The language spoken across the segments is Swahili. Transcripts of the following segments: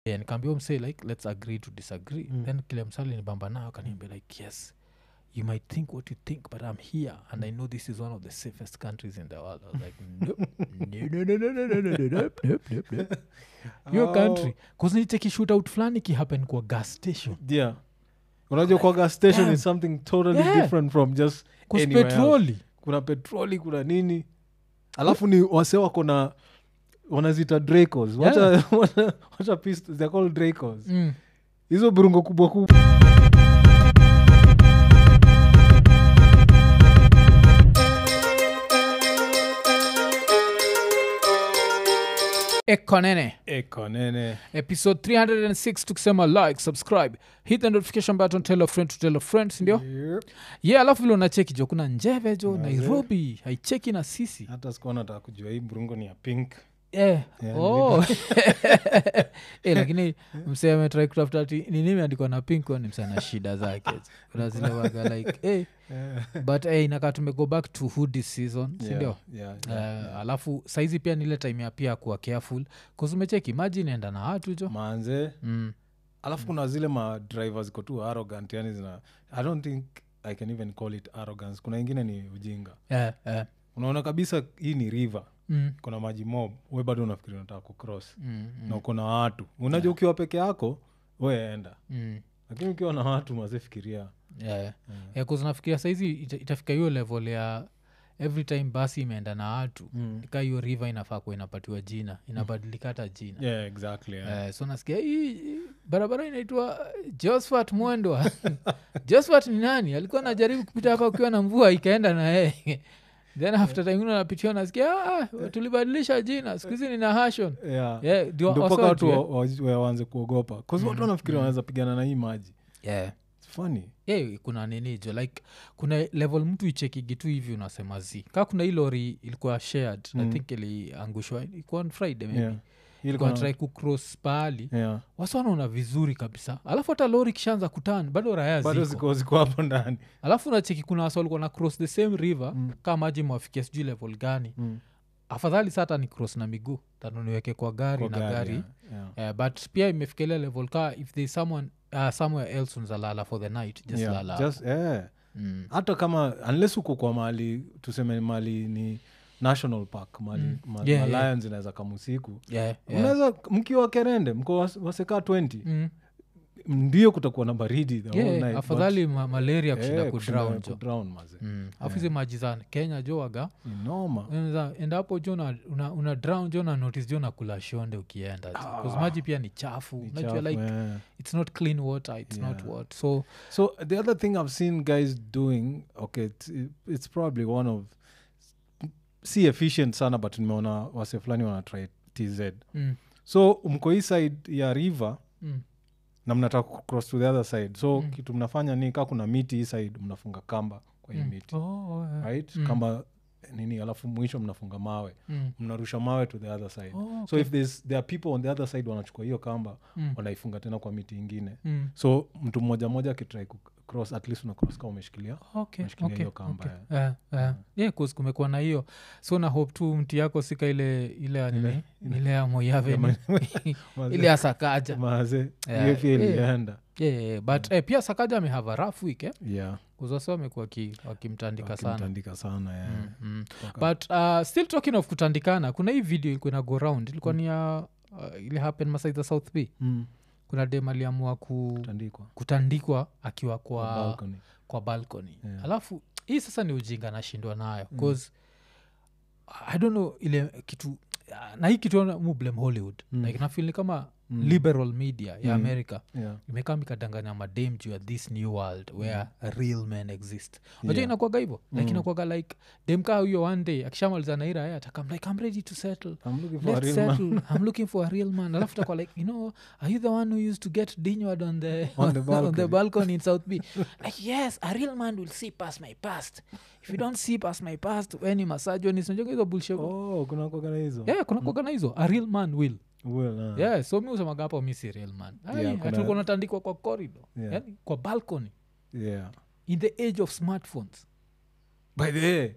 yeah, nikaambia msee like let's agree to disagree mm. then kile msali nibamba nayo akaniambia like yes you might think what you think but i'm here and i know this is one of the safest countries in the world i was like nope. no, no, no, no, no, no, no, no, nope, nope, nope, nope. your country kuzniteki shootout fulani kihappen kwa gas station yeah unajua kwa gas station damn. is something totally Yeah. different from just kus anywhere else. petroli kuna petroli kuna nini alafu ni wase wako na wanazita dracos wacha, wacha, wacha pistols, they're called dracos mm. hizo burungo kubwa kubwa ekonene eko nene episode 306 tukisema like subscribe hit the notification button tell a friend to tell a friend sindio Yep. ye alafu vile unacheki jo kuna njeve jo nairobi haicheki na sisi hata sikuwa nataka kujua hii burungo ni ya pink eh, Yeah, oh. eh, lakini msee ametrai kutafuta ti nini imeandikwa na pink ni msee na shida zake kuna zile waga like eh, but eh, inakaa tumego back to hoodie season sindio Yeah, yeah, Eh, alafu saizi pia nile time ya pia kuwa careful kuzumecheki maji inaenda na watu jo manze mm. alafu kuna zile ma drivers ziko tu arrogant yani zina i don't think i can even call it arrogance kuna ingine ni ujinga eh, eh. unaona kabisa hii ni river Mm, kuna maji mob we bado unafikiri unataka kucross mm, mm, na uko na watu unajua ukiwa peke yako weenda mm. lakini ukiwa na watu mazefikiria yeah. yeah, kuznafikiria saizi ita, itafika hiyo level ya every time basi imeenda na watu Mm. ka hiyo river inafaa kuwa inapatiwa jina inabadilika hata jina yeah, exactly yeah. Eh, so nasikia hii hii barabara inaitwa josphat mwendwa josphat ni nani alikuwa anajaribu kupita hapa ukiwa na mvua ikaenda na yeye then after time ingine napitia nasikia ah, tulibadilisha jina siku hizi nina hashon Yeah. yeah, ndio Ndio mpaka also watu wajue. wa- wa- waanze kuogopa bcause watu wanafikiri wanaweza pigana na hii maji yeah. It's funny yeah, kuna nini jo like kuna level mtu ichekigi tu hivi unasema zi kaa kuna hii lori ilikuwa shared i Mm. think iliangushwa ilikuwa on friday maybe yeah. Hii ilikuwa ilikuwa na- try kucross pahali yeah. wasi wanaona vizuri kabisa alafu hata lori kishaanza kutan bado raya bado ziko ziko ziko hapo ndani alafu nacheki kuna wasi walikuwa na cross the same river Mm. kaa maji mwafikia sijui level gani Mm. afadhali sa hata ni cross na miguu tano niweke kwa gari Kwa na gari, yeah. Yeah. Eh, but pia imefikilia level ka if there is someone uh, somewhere else unzalala for the night just Yeah. lala Just- yeah. mm. hata kama unless uko kwa mali tuseme mali ni national park mali Mm. ma, Yeah, ma yeah. lions inaweza kamusiku yeah, yeah. unaweza mkiwa kerende mko was- wasekaa 20 Mm. ndio kutakuwa na baridi the whole Yeah, night, but- afadhali ma- malaria kushinda Eh, kushinda kudrown jo kudrown, maze. Mm. afu hizi maji za kenya jo waga Ni noma Unaweza enda hapo jo una, una, una drown jo na notice jo nakula shonde ukienda jo. 'Cause maji pia ni chafu Ni unajua chafu, like eh. it's not clean water it's not Yeah. what so so the other thing i've seen guys doing okay it's, it's probably one of si efficient sana but nimeona wase fulani wanatry tz mm, so mko hii side ya river mm, na mnataka kucross to the other side so Mm. kitu mnafanya ni kaa kuna miti hii side mnafunga kamba kwa hii mm. miti Oh, yeah. right Mm. kamba nini alafu mwisho mnafunga mawe Mm. mnarusha mawe to the other side Oh, so okay. if there's, there are people on the other side wanachukua hiyo kamba Mm. wanaifunga tena kwa miti ingine Mm. so mtu mmoja mmoja akitrai kucross at least unacross kama umeshikilia Okay, Umeshikilia okay, hiyo kamba, okay. Eh, eh. Yeah, 'cause kumekuwa na hiyo so na hope tu mti yako sika ile ile ya nini ile ya moyave ni- ile ya sakaja maze Yeah, hiyo pia yeah. ilienda yeah, yeah. but eh, pia sakaja amehava rough week eh? yeah kuzwasi wamekuwa ki- wakimtandika sana wakimtandika sana yeah. mm, mm. Mpaka- but uh, still talking of kutandikana kuna hii video ilikuwa ina go round ilikuwa ni ya uh, ile happen masai za south b Mm, kuna dem aliamua ku, tandikwa kutandikwa akiwa kwa, Kwa balcony. kwa balcony Yeah. alafu hii sasa ni ujinga nashindwa nayo bcause i don't know ile kitu na hii kitu mu blame hollywood Mm. like nafil ni kama Mm. liberal media ya Mm. america yeah. imekaa mikadanganya madem juu ya this new world where real men exist najua Yeah. inakwaga hivo like Mm. inakwaga like dem kaa huyo one day akishamaliza naira ye atakam like i'm ready to settle I'm looking for a Let's real man. settle. i'm looking for a real man alafu takwa like you know are you the one who used to get dinward on the, On the on the balcony. balcony in south b like yes a real man will see past my past if you don't see past my past any masajonisnajoga hizo bullshit oh kuna kogana hizo yeah kuna kuagana hizo a real man will well, uh, yeah so mi usemaga hapo mi si real man Yeah, kuna- tulikuwa natandikwa kwa corridor Yeah. yani kwa balcony yeah. in the age of smartphones by the way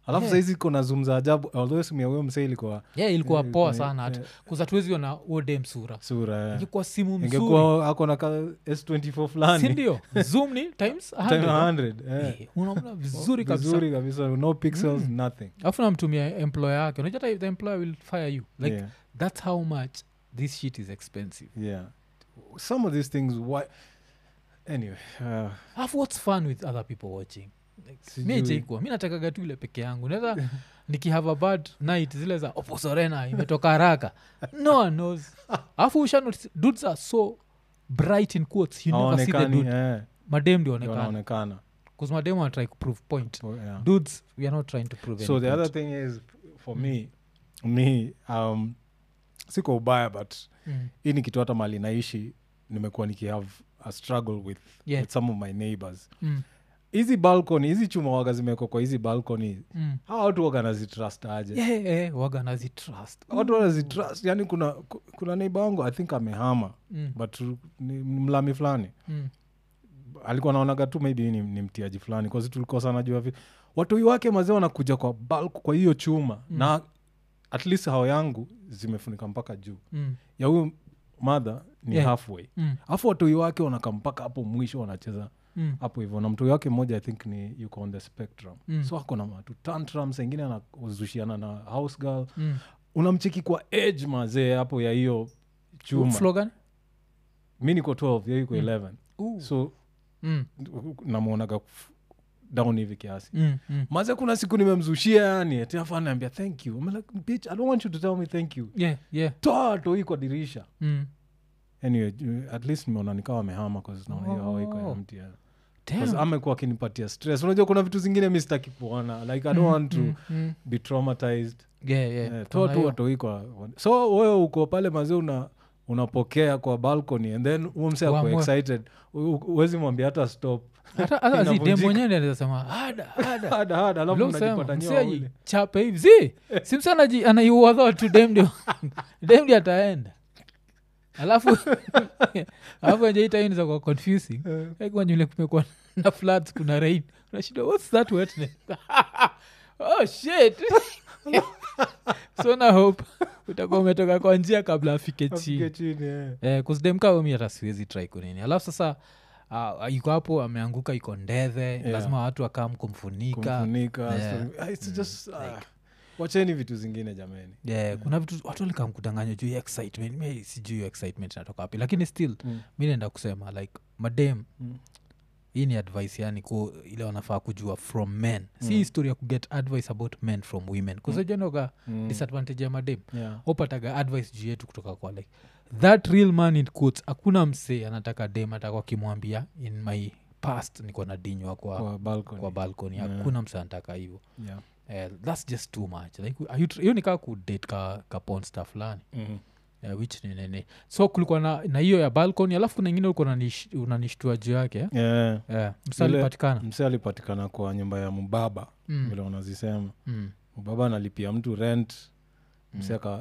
alafu Yeah. saizi iko na zoom za ajabu although simu ya huyo msee ilikuwa yeah, ilikuwa Eh, poa ilikuwa- sana hata eh. kuzatuweziona uode msura sura eh. ingekuwa simu mzuri ingekuwa ako na ka s24 fulani sindio zoom ni times Time 100 100, eh. Eh, unaona vizuri kabisa vizuri kabisa no pixels nothing alafu namtumia employer yake unajua hata the employer will fire you like yeah. that's how much this shit is expensive yeah some of these things why anyway uh, alafu what's fun with other people watching Like, Sijui. mi jaikuwa mi natakaga tu ile peke yangu naweza nikihave a bad night zile za oposorena imetoka haraka no one knows alafu usha notice, dudes are so bright in quotes you never see the hawaonekani dude eh, madem ndio ndio onekana wanaonekana bcause madem wana try kuprove point Oh, yeah. dudes we are not trying to prove so any the other point. thing is for me me um, siko ubaya but Mm. hii ni kitu hata mali naishi nimekuwa nikihave a struggle with, Yeah. with some of my neighbors Mm. hizi balcony hizi chuma waga zimekwa kwa hizi balcony Mm. hawa watu waga nazitrust aje Yeah, yeah, waga nazitrust watu wanazitrust yani kuna ku- kuna neiba wangu i think amehama Mm. but ni ni mlami fulani Mm. alikuwa naonaga tu maybe ni, ni mtiaji fulani kause tulikosana juu ya vi watoi wake mazee wanakuja kwa bulk kwa hiyo chuma Mm. na at least hao yangu zimefunika mpaka juu Mm. ya huyu madha ni Yeah. halfway Mm. alafu watoi wake wanaka mpaka hapo mwisho wanacheza Mm. hapo hivyo na mtoi wake mmoja i think ni yuko on the spectrum Mm. so ako na matu tantrum saingine anazushiana na house girl Mm. unamcheki kwa edge mazee hapo ya hiyo chuma Slogan? mi niko 12 yeye iko Mm. 11 Ooh. so Mm. namwonaga f- down hivi kiasi Mm. Mm. maze kuna siku nimemzushia yani tafanaambia thank you I'm like, bitch, i don't want you to tell me thank you Yeah, yeah. toa toi kwa dirisha Mm. anyway ju- at least nimeona nikawa amehama naona hiyo hawa iko Oh. empty, yeah. Damn. 'Cause amekuwa akinipatia stress unajua kuna vitu zingine mi sitaki kuona like i don't Mm, want to mm, mm. be traumatized Yeah, yeah. Eh, Kuna toa tu hiyo. watoi kwa so wewe uko pale mazee una unapokea kwa balcony and then huo mse ako Uamue. excited U- u- huwezi mwambia hata stop hata hata zi Inavunjika. dem mwenyewe ndiye anaweza sema ada ada hada hada alafu Vile usema, unajipata msee nyoa ule. ajichape hivi si simsa anaiuadho tu dem ndio dem ndio ataenda alafu alafu ajaitainiza kwa confusing Eh. kwanywele kumekuwa na floods kuna rain unashida what's that wetness oh shit so na hope utakuwa umetoka kwa njia kabla afike Afike chini chini eh. eh, kusdemkaomi hata siwezi try kunini alafu sasa uh, iko hapo ameanguka iko ndethe Yeah. lazima watu wakam kumfunika kumfunika Yeah. story- Ah, it's Mm, just, ah, like- wacheni vitu zingine jameni yeah, kuna vitu watu walikamkudanganya juu ya excitement mi sijuu hiyo excitement inatoka wapi lakini still Mm. mi naenda kusema like madem Mm. hii ni advice yani ku, ile wanafaa kujua from men si Mm. historia kuget advice about men from women kusajanoga Mm. disadvantage ya madem Yeah. opataga advice juu yetu kutoka kwa like that real man in quotes hakuna msee anataka dem atakuwa akimwambia in my past niko na dinywa kwa, Kwa balcony. kwa balcony Yeah. hakuna msee anataka hivyo Yeah. Eh, thats just too much like are you tr- hiyo nikaa kudate ka, ka ponsta fulani Mhm. uh, which ni nini so kulikuwa na na hiyo ya balcony alafu kuna ingine ulikuwa unanish- unanishtua juu yake eh? Yeah. yeah. msalipatikana mse alipatikana kwa nyumba ya mbaba mm. vile wanazisema mm. mbaba analipia mtu rent mse Mm. aka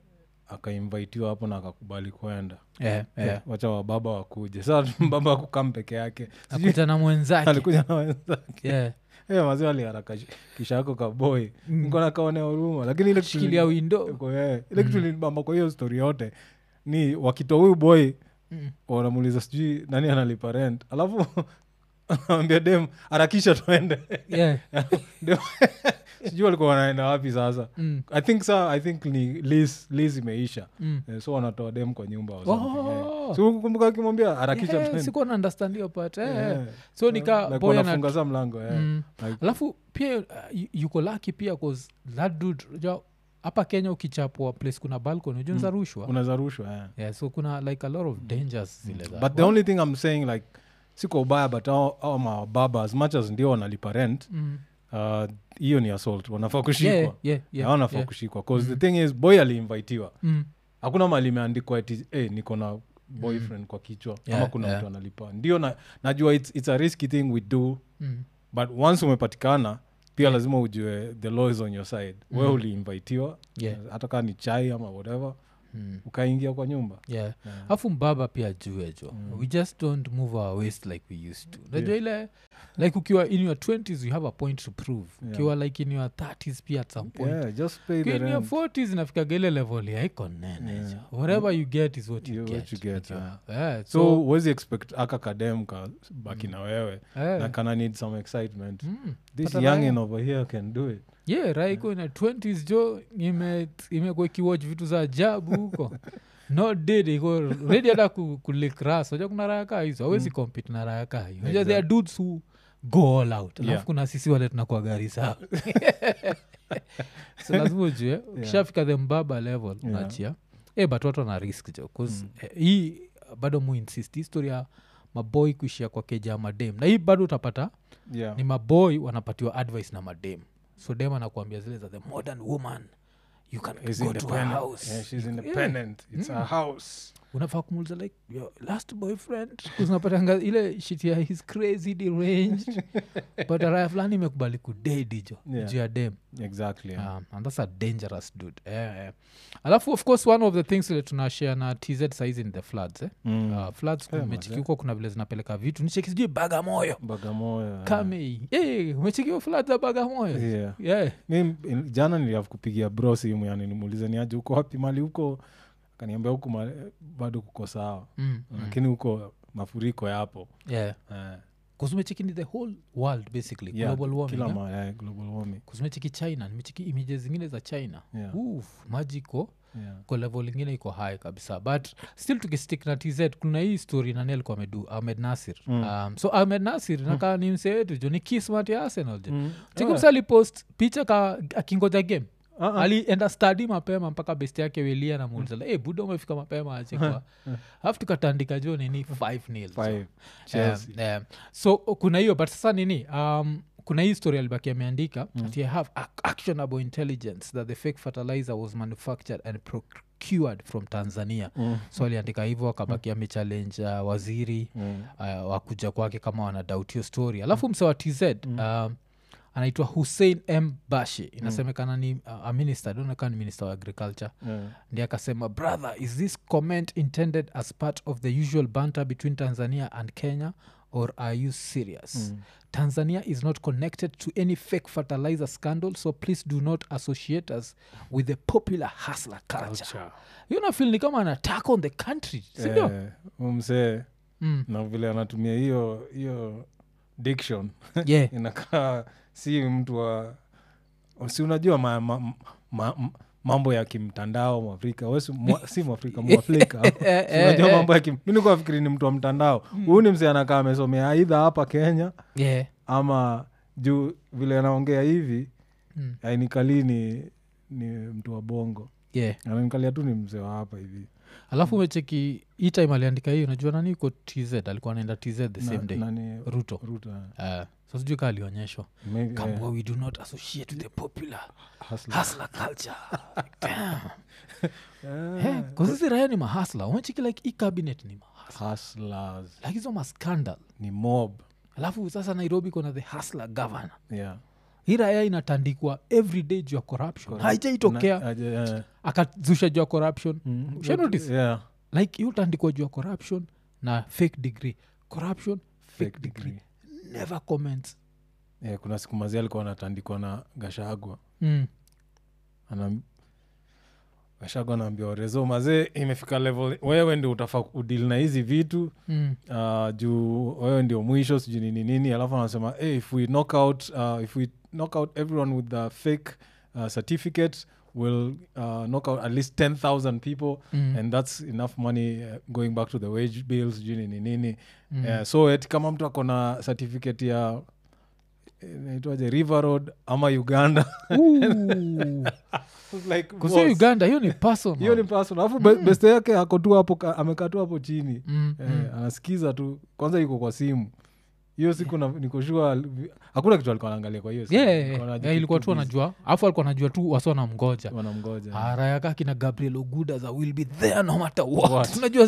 akainvitiwa hapo na akakubali kwenda yeah, yeah. wacha wababa wakuje saa mbaba akukam peke yake Sijui akuja na mwenzake alikuja na wenzake yeah. Eh, mazee aliharaka kisha yako kaboi Mm. nkona kaonea huruma lakini ile kitu shikilia li- windo kwa- eh, ile kitu Mm. linibamba kwa hiyo stori yote ni wakitoa huyu boy mm. wanamuuliza sijui nani analipa rent alafu anawambia dem harakisha tuende yeah. Dem- sijui walikuwa wanaenda wapi sasa mm. i think sa i think ni lis lis imeisha mm. Eh, so wanatoa dem kwa nyumba or Oh. something, eh. so kumbuka akimwambia harakisha yeah, tuende. sikuwa na understand hiyo part eh, eh. Eh, so nika like boy ana- wanafunga sa mlango eh. mm. Like, alafu pia uh, yu- yuko laki pia cause that dude unajua, hapa kenya ukichapwa place kuna balcony ujunza Mm. rushwa unaweza rushwa eh. yeah, so kuna like a lot of dangers zile za but the only thing i'm saying like siko ubaya but au, au mababa as much as ndio wanalipa rent mm. uh, hiyo ni assault wanafaa kushikwa yeah, yeah, yeah, yeah, wanafaa yeah. kushikwa bcause Mm. the thing is boy aliinvitiwa Mm. hakuna mali imeandikwa ati hey, niko na boyfriend kwa kichwa Yeah, ama kuna yeah. mtu analipa ndio na, najua it's, it's a risky thing we do Mm. but once umepatikana pia lazima ujue the law is on your side mm. we uliinvitiwa Yeah. hata kaa ni chai ama whatever mm. ukaingia kwa nyumba yeah Yeah. afu mbaba pia jue jo Mm. we just don't move our waist like we used to najua ile like ukiwa in your 20s you have a point to prove Yeah. ukiwa like in your 30s pia at some point yeah, just pay the ukiwa in your rent 40s inafikaga ile level ya iko nene Yeah. jo whatever you get is what you You- get, what you get, najua. yeah. Yeah, so so, huwezi expect aka kadem ka baki na wewe eh, na kana need some excitement mm. this Pata youngin raya. over here can do it yeah raiko ina 20s jo ime- imekuwa ikiwatch vitu za ajabu huko not dead iko ready hata ku, kulikras aja kuna raya kaa hizo awezi compete na raya kaa hiyo Unajua there are dudes who go all out alafu Yeah. kuna sisi wale tunakuwa gari sawa so lazima ujue ukishafika the mbaba level Yeah. nachia e but watu wana risk jo 'cause, Mm. eh, hii bado mu insist histori ya maboy kuishia kwa keja ya madem na hii bado utapata yeah. ni maboy wanapatiwa advice na madem so dem anakuambia zile za the modern woman you can Is go to a independent. house Yeah, she's You- independent it's Mm. a house unafaa kumuuliza like your last boyfriend unapatanga ile shit ya his crazy deranged but raya fulani imekubali kudedi jo Yeah. juu ya dem exactly yeah. um, and that's a dangerous dude eh, eh. alafu of course one of the things ile tunashare na tz size in the floods eh? Mm. uh, floods Eh, umechiki mazee. huko kuna vile zinapeleka vitu nicheki sijui bagamoyo bagamoyo yeah. kamei hey, umecheki floods za bagamoyo yeah. yeah. mi in- jana niliav kupigia bro simu yani nimuulize ni aje huko wapi mali huko akaniambia huku ma- bado kuko sawa Mm, mm. lakini huko mafuriko yapo yeah. Eh, kuzumecheki ni the whole world basically yeah, global warming kila eh? ma, yeah, global warming kuzumecheki china nimecheki images zingine za china yeah, Uf, maji iko yeah. ko level ingine iko high kabisa but still tukistick na tz kuna hii story nani alikuwa amedu ahmed nasir Mm. um, so ahmed nasir nakaa ni msee wetu jo ni kismat ya arsenal jo Mm. chikumsa alipost picha ka akingoja game Ah, ah. alienda stadi mapema mpaka best yake welia namuuliza mm. hey, buda umefika mapema achekwa alafu tukatandika jo nini 5 nil Five. Chelsea. um, so kuna hiyo but sasa nini um, kuna hii story alibaki ameandika mm. that you have ac- actionable intelligence that the fake fertilizer was manufactured and procured from tanzania Mm. so aliandika hivyo akabaki amechallenge uh, waziri Mm. uh, wakuja kwake kama wanadoubt hiyo story alafu mse wa tz um, anaitwa hussein m bashe inasemekana ni uh, a minister donekana ni minister wa agriculture Yeah. ndi akasema brother is this comment intended as part of the usual banter between tanzania and kenya or are you serious Mm. tanzania is not connected to any fake fertilizer scandal so please do not associate us with the popular hustler culture Culture. hiyo nafil ni kama an attack on the country sindio Eh, huyu msee mm. na vile anatumia hiyo hiyo diction yeah inakaa si mtu wa si unajua ma, ma, ma, ma, mambo ya kimtandao mwafrika we si mwa- si mwafrika mwafrika Eh, Si unajua eh, mambo ya kim mi nikuwa fikiri ni mtu wa mtandao huyu ni msee anakaa amesomea aidha hapa kenya yeah. ama juu vile anaongea hivi Mm. ainikali ni ni mtu wa bongo yeah ananikalia tu ni mzee wa hapa hivi alafu umecheki hii time aliandika hiyo unajua nani iko tz alikuwa anaenda tz the same Na- day nani- ruto Ruto, eh. uh, so sijui kaa alionyeshwa Maybe, Come eh, where we do not associate with the popular hustler. hustler culture Damn. Eh, Eh, 'cause hizi raya ni mahasla umechiki like hii cabinet ni mahasla hustlers. like hizo mascandal ni mob alafu sasa nairobi kona the hustler governor yeah. hii raya inatandikwa every day juu ya corruption Correct. haijaitokea Na- aje, eh, akazusha juu ya corruption mm, Usha notice? yeah, like hiyo utandikwa juu ya corruption na fake degree corruption fake, fake degree. degree. never comments Yeah, kuna siku mazi alikuwa anatandikwa na gashagwa mm. Anam- gashagwa anaambia orezo mazee imefika level wewe ndio utafa udil na hizi vitu Mm. uh, juu wewe ndio mwisho sijui nini nini alafu anasema hey, if we knock out uh, if we knock out everyone with the fake uh, certificate will uh, knock out at least 10000 people Mm. and that's enough money uh, going back to the wage bills sijui nini nini Mm. Eh, so eti kama mtu akona certificate ya naitwaje river road ama uganda Ooh. like, kusio boss, uganda hiyo ni personal. hiyo ni personal alafu be- beste yake ako tu hapo ka- amekaa tu hapo chini Mm, eh, mm. anasikiza tu kwanza iko kwa simu hiyo siku na- nikoshua hakuna kitu alikuwa anaangalia kwa hiyo simu. Yeah, Alikuwa yeah, anaji- yeah, ilikuwa tu busy. anajua alafu alikuwa anajua tu wasi wanamgoja wanamgoja arayaka kina gabriel oguda za will be there no matter what, What? unajua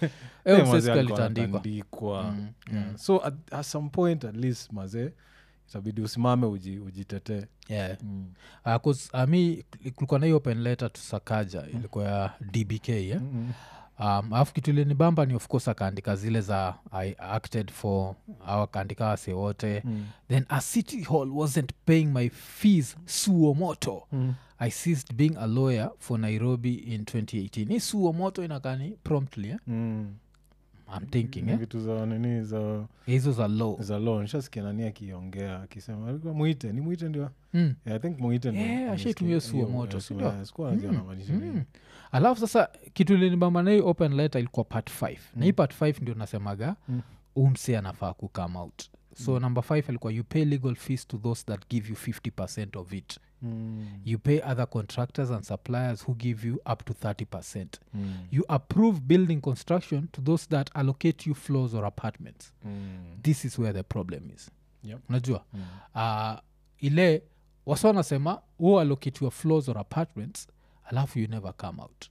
Eh, mazee alikuwa alitandikwa anatandikwa. Mm, Yeah. so at, at some point at least mazee itabidi usimame uji, ujitetee yeah. mm. uh, 'cause, uh, mi kulikuwa na hiyo open letter to sakaja ilikuwa ya dbk yeah? Mm-mm. um, alafu kitu ilinibamba ni of course akaandika zile za i acted for au akaandika wase wote Mm. then a city hall wasn't paying my fees suo moto Mm. i ceased being a lawyer for nairobi in 2018 hii suo moto inakani promptly eh? Mm. i'm thinking Ni eh? vitu za nini za hizo za law za law nishasikia nani akiongea akisema alikuwa mwite ni mwite ndio mm. yeah, i think mwite ndio Yeah, amesikia ashaitumia suo hiyo, moto, yeah, si so, ndio? yeah, sikuwa najua anamaanisha nini. mm. alafu sasa kitu linibamba na hii open letter ilikuwa part 5 na hii part 5 ndio nasemaga Mm. umse anafaa kucome out so number 5 alikuwa you pay legal fees to those that give you 50 of it Mm. you pay other contractors and suppliers who give you up to 30 Mm. you approve building construction to those that allocate you floors or apartments Mm. this is where the problem is Yep. unajua Mm. uh, ile wasa wanasema hu allocate your floors or apartments alafu you never come out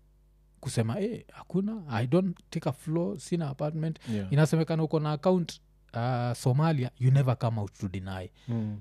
kusema eh, hakuna i don't take a floor sina apartment Yeah. inasemekana uko na account uh, somalia you never come out to deny Mm.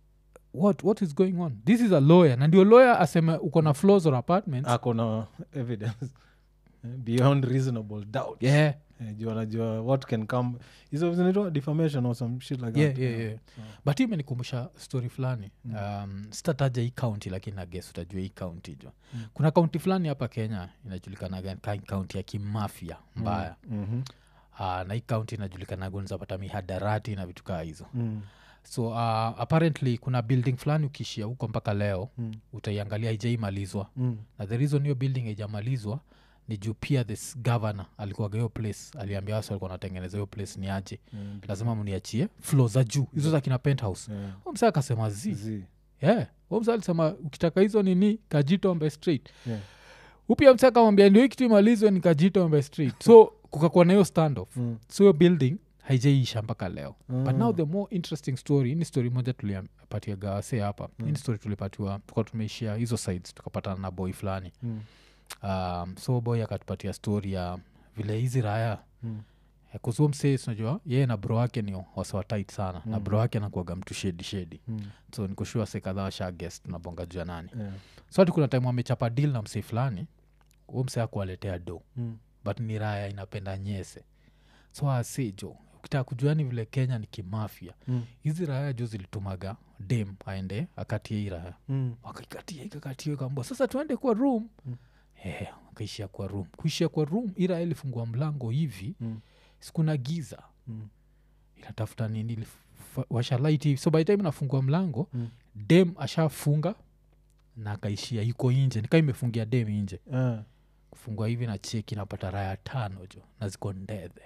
what, what is going on this is a lawyer na ndio lawyer aseme uko na floors or apartments ako na evidence eh, beyond reasonable doubt yeah, Eh, juu anajua what can come hizo zinaitwa defamation or some shit like yeah, that yeah, yeah. So, but hii imenikumbusha story fulani um, sitataja hii kaunti lakini nages utajua hii kaunti jo Mm. kuna kaunti fulani hapa kenya inajulikanaga ka- kaunti ya kimafia mbaya mhm. uh, na hii kaunti inajulikanaga unazapata mihadarati na vitu kaa hizo Mm. so uh, apparently kuna building fulani ukiishia huko mpaka leo Mm. utaiangalia haijaimalizwa Mm. na the reason hiyo building haijamalizwa ni juu pia this governor alikuwaga hiyo place aliambia wasi walikuwa natengeneza hiyo place ni aje Mm. lazima mniachie flo za juu hizo za kina penthouse Yeah. msa akasema zi Zi. yeah. msa alisema ukitaka hizo nini kajitombe street Yeah. upia msa akamwambia ndio hii kitu imalizwe ni kajitombe street so kukakuwa na hiyo standoff Mm. so hiyo building haijaiisha mpaka leo but now Ah. the more interesting story hii ni story moja tulipatia gawase hapa mm. ni story tulipatiwa tuka tumeishia hizo sides tukapatana na boy fulani Mm. um, so boy akatupatia story ya vile hizi raya Mm. kuzuo msee unajua yeye na bro wake ni wasawatit sana na Mm. bro wake anakuaga mtu shedi shedi Mm. so nikushua se kadhaa washa guest tunabonga juu ya nani Yeah. so hati kuna time wamechapa deal na msee fulani huo msee akuwaletea do Mm. but ni raya inapenda nyese so asejo ukitaka kujuani vile kenya ni kimafia Mm. hizi raya jo zilitumaga dem aende akatie hii raya Mm. wakaikatia ikakatia ikambua sasa tuende kwa room Mm. Eh, wakaishia kwa room kuishia kwa room ira ilifungua mlango hivi Mm. sikuna giza Mm. inatafuta nini ilif- washalaiti hivi so by the time nafungua mlango Mm. dem ashafunga na akaishia iko inje nikaa imefungia dem inje Ah. kufungua hivi na cheki napata raya tano jo na ziko ndedhe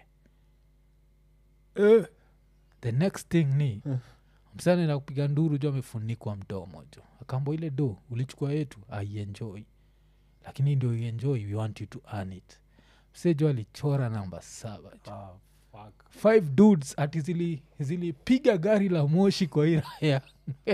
Eh. the next thing ni Eh. msana na kupiga nduru jo amefunikwa mdomo jo akambo ile do ulichukua yetu aienjoi lakini ndio ienjoi we want you to earn it mse jo alichora namba saba jo Ah, fuck. five dudes ati zili zilipiga gari la moshi kwa hii raya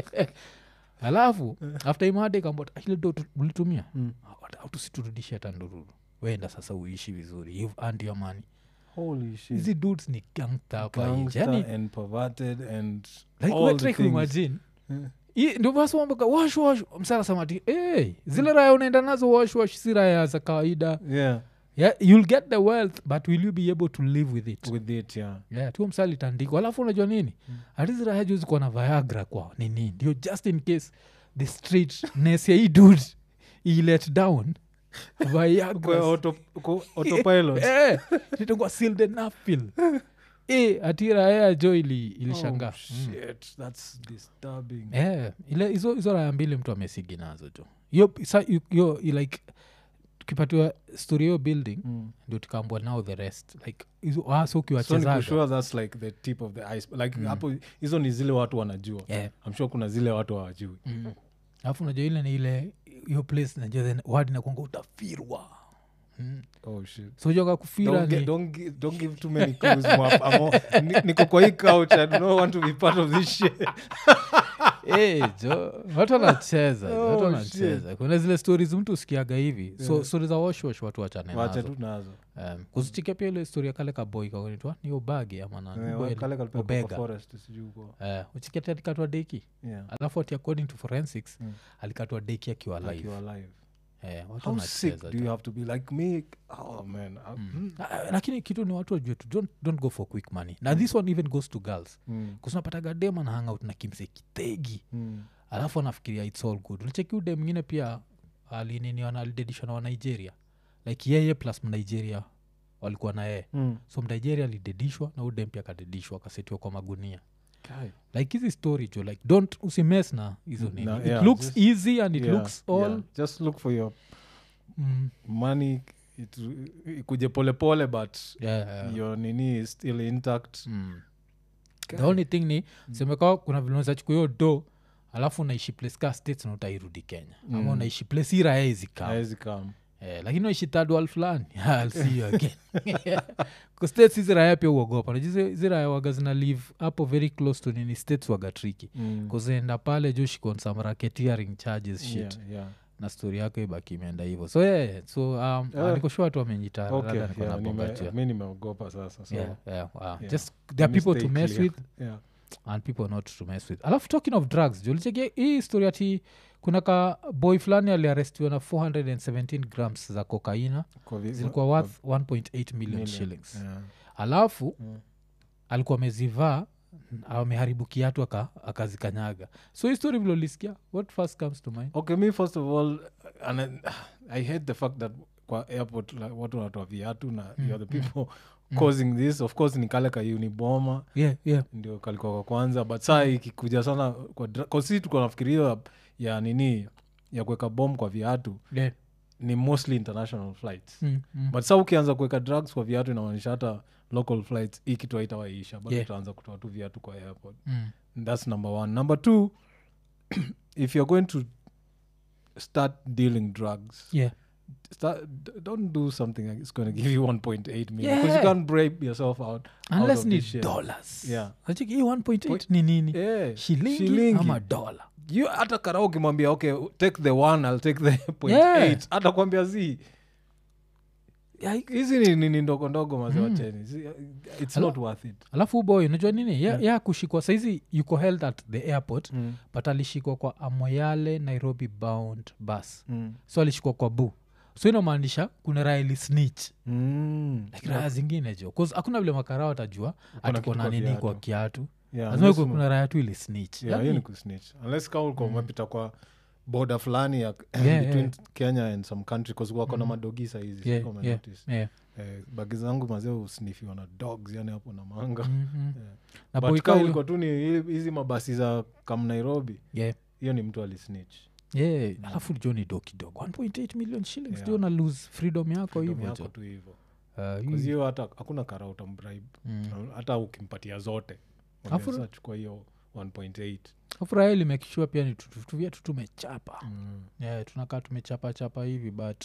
alafu after imade kambot ile do tu- ulitumia Mm. au tusiturudishe hata ndururu wenda sasa uishi vizuri you've earned your money Holy shit. hizi dudes ni gangsta hapa nje Gangster yani and perverted and like all we the try things. kuimagine Eh. I- ndio basi wamboka wash wash msara samati hey, zile raya unaenda nazo wash wash si raya za kawaida yeah yeah, you'll get the wealth but will you be able to live with it with it yeah yeah, tu msali tandiko alafu unajua nini mm. hatizi raya juu zikuwa na viagra kwa nini ndio just in case the straightness ya hii dude i let down Kwa viagra auto- kwa autopilot eh, itangwa sildenafil eh, ati raya jo ili ilishangaa oh, Mm. shit that's disturbing Eh, ile hizo hizo raya mbili mtu amesigi nazo jo hiyo sa- yu- hiyo i- like tukipatiwa story hiyo building Mm. ndio tukaambua now the rest like hizo hasa so ukiwachezaga nikusure that's like the tip of the ice like hapo hizo ni zile watu wanajua Yeah. i'm sure kuna zile watu hawajui Mm. alafu najua ile ni ile hiyo place najua then wadi nakwanga utafirwa mm. oh shit so joka kufira don't, ni get, don't, gi- don't give too many clues Mwap. I'm all- ni- niko kwa hii couch i do not want to be part of this shit Eh, jo watu wanacheza jo, watu Oh, wanacheza kuna zile stories mtu usikiaga hivi so stori za washwash watu wachane wacha nazo tu nazo um, kuzichike pia ile story ya kale kaboy kakonitwa ni obage ama nani? Eh, Boy- kale kalipelekwa kwa Obega. forest sijui huko Eh, uchiketi alikatwa deki Yeah. alafu ati according to forensics Mm. alikatwa deki akiwa Like live you are alive. eh, watu how sick wanacheza do jo. you have to be like me oh man I- mm. Ah, lakini kitu ni watu wajue tu don't, don't go for quick money na this one even goes to girls Mm. kusinapataga dem ana hangout na kimse kitegi Mm. alafu anafikiria its all good ulicheki ude mwingine pia alininiona alidedishwa na wa nigeria like yeye plus mnigeria walikuwa na yeye Mm. so mnigeria alidedishwa na udem pia akadedishwa akasetiwa kwa magunia Guy. like hizi story jo like don't usimes na hizo nini No, it yeah, looks just- easy and it Yeah, looks all yeah. just look for your mm, money it, ikuje polepole but yeah, yeah. your nini is still intact Mm. the Guy. only thing ni semeka kuna vile unawezachukua hiyo do alafu unaishi place ka states na utairudi kenya ama Mm. unaishi place hii raya izikam Haezi come. eh, lakini unaishi third world fulani I'll see you again Kwa states hizi raya pia uogopa Unajua hizi- hizi raya waga zina live hapo very close to nini states waga triki Mm. kuzienda pale joshikon some racketeering charges shit Yeah, yeah. na stori yako ibaki imeenda hivo so yeah, yeah. so um, Yeah. nikoshua watu wamenyita Okay, rather niko yeah, nabonga nime- juu ya- mi nimeogopa sasa so yeah, yeah, wow. yeah. just there are let me people to stay mess clear. with Yeah. and people not to mess with alafu talking of drugs julicheki hii story ati kuna ka boy fulani aliarestiwa na 417 grams za kokaina Kwa vi- zilikuwa kwa- worth 1.8 million, million. shillings Yeah. alafu Mm. alikuwa amezivaa ameharibu kiatu aka- akazikanyaga so hii story vile ulisikia what first comes to mind okay me first of all and I, i hate the fact that kwa airport like, watu wanatoa viatu na mm, you're the people causing this of course ni kale ka uniboma yeah, yeah. ndio kalikuwa kwa kwanza but saa ikikuja sana kwa dra- kwa sisi tuko nafikiria ya nini ya kuweka bom kwa viatu yeah. ni mostly international flights Mm, mm. but saa ukianza kuweka drugs kwa viatu inamaanisha hata local flights hii kitu haitawaisha but Yeah. utaanza kutoa tu viatu kwa airport Mm. that's number one number two if you're going to start dealing drugs yeah. start, d- don't do something like it's going to give you 1.8 million because Yeah. you can't break yourself out out unless of ni this shit. dollars Yeah. Nacheki hii 1.8 ni nini yeah. shilingi, shilingi. ama dola you hata kara ukimwambia okay take the one i'll take the point Yeah. eight hata kwambia zi hizi ni nini ndogo ndogo mazewacheni it's Hello? not worth it alafu boy unajua nini ya, Yeah. ya kushikwa saizi yuko held at the airport mm. but alishikwa kwa amoyale nairobi bound bus Mm. so alishikwa kwa bu so inamaanisha kuna raya ili snitch Mm. like raya zingine jo 'Cause hakuna vile makarao atajua kitu atiko na kwa nini viatu. kwa kiatu Yeah, lazima unless kuwe ume- kuna raya tu ili snitch Yeah, hiyo Yaani- ni kusnitch unless ka ulikuwa umepita kwa boda fulani ya Yeah, between yeah. kenya and some country bcause wako na Mhm. madogi saizi Yeah, kama yeah, notice. yeah. eh, bagi zangu mazee usnifiwa na dogs yani hapo na manga Mhm. Yeah. na but boy ka ka ulikuwa tu ni hi- hizi mabasi za kam nairobi yeah. hiyo ni mtu alisnitch yeah. alafu jo ni do kidogo 1.8 million shillings Yeah. ndio na lose freedom yako Freedom hivyo yako jo tu hivo Uh, Cause hii- hiyo hata hakuna kara utambribe mm. hata ukimpatia zote Alafu- Mwambie, "Sasa chukua hiyo 1.8 afuraha limekishua pia ni tutuvyetu tumechapa Mm. yeah, tunakaa tumechapa chapa hivi but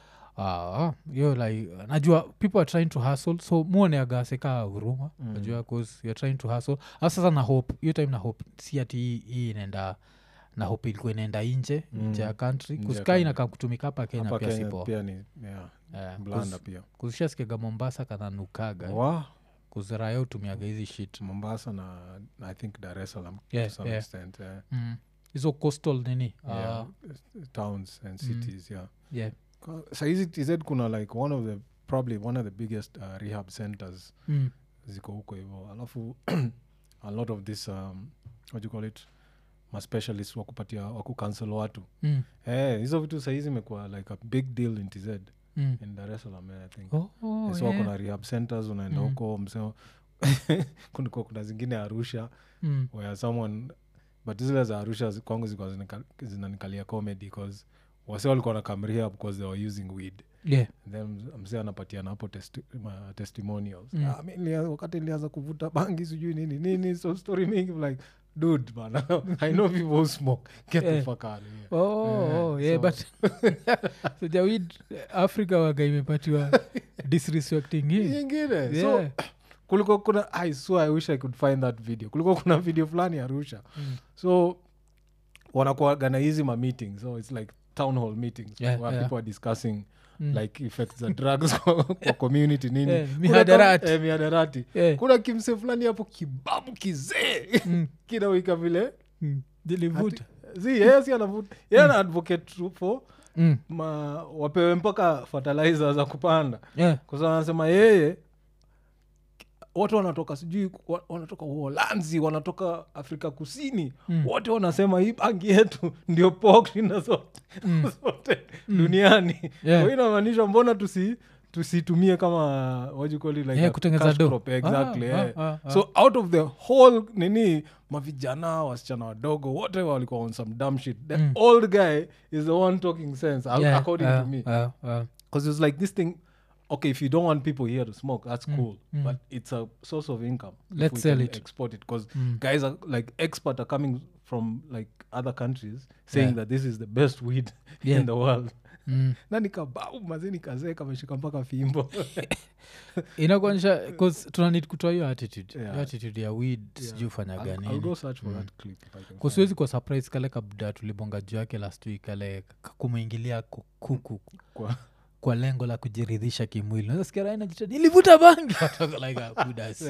ah, hiyo like najua people are trying to hustle so muoneagaseka huruma Mm. najua cause youare trying to hustle hasa sasa na hope hiyo time na hope si ati hii- hii inaenda na hope ilikuwa inaenda inje Mm. nje ya country Nje ya kuskaa country. inakaa kutumika hapa kenya hapa pia kenya sipo pia ni yeah, blanda pia kuzishasikiaga mombasa kananukaga wa kuziraya utumiaga hizi shit mombasa na na i think dar es salaam Yeah, to some yeah. extent eh. Mm. hizo coastal nini yeah. Ah, towns and cities yeah yeah. Kwa- saizi tz kuna like one of the probably one of the biggest uh, rehab centers Mm. ziko huko hivo alafu a lot of this um, what you call it maspecialist wakupatia wakukansel watu Mm. Eh, hizo vitu saizi imekuwa like a big deal in tz Mm. in dar es salaam eh, i think Oh, oh, so wako yeah. na rehab centers unaenda Mm. huko mseo kulikuwa kuna zingine arusha Mm. where someone but zile za arusha zi- kwangu zilikuwa zinika- zinanikalia comedy bcause wase walikuwa nakamria because they were using weed yeah. then ms- msee anapatiana hapo testi, ma, testimonials Mm. ah, mi nilia- wakati nilianza kuvuta bangi sijui nini nini so story mingi like dude bana i know people who smoke get the Eh. fuck out of here Oh, Yeah, oh, yeah, so- but so jawid africa waga imepatiwa disrespecting hii nyingine so yeah. kulikuwa kuna i swear i wish i could find that video kulikuwa kuna video fulani arusha Mm. so wanakuaga na hizi ma meetings so it's like town hall meetings Yeah, where yeah. people are discussing Mm. like effects za drugs kwa kwa community nini Eh, Kuna mihadarati. kam- eh, mihadarati Eh. kuna kimse fulani hapo kibabu kizee Mm. kinawika vile Mm. Dilivuta. si yeye si anavuta yeye ana advocate tu for Mm. ma wapewe mpaka fertilizer za kupanda Yeah. kwa sababu anasema yeye watu wanatoka sijui wa- wanatoka uholanzi wanatoka afrika kusini Mm. wote wanasema hii bangi yetu ndio pokshinda zote Mm. zote duniani Yeah. kwa hiyo inamaanisha mbona tusi tusitumie kama what you call it, like Yeah, a kutengeneza cash dough. crop, exactly Ah, yeah. ah, ah, so out of the whole nini mavijana wasichana wadogo wote walikuwa on some dumb shit the Mm. old guy is the one talking sense ac- Yeah, according uh, to me uh, uh, because it's like this thing okay if you don't want people here to smoke that's cool mm. but it's a source of income if Let's we sell can it. export it because Mm. guys are like expert are coming from like other countries saying Yeah. that this is the best weed Yeah. in the world mm. na nikabau mazini kazee kameshika mpaka fimbo inakuonyesha bcause tunanid kutoa hiyo attitude Yeah. hiyo attitude ya weed Yeah. sijui ufanya I'll, I'll gani go search for that clip if I can find kusiwezi kwa surprise kale kabda tulibonga juu yake last week kale k- kumwingilia ku- kuku Kwa- kwa lengo la kujiridhisha kimwili nasikia raina jita nilivuta bangi Watoka like ah, budas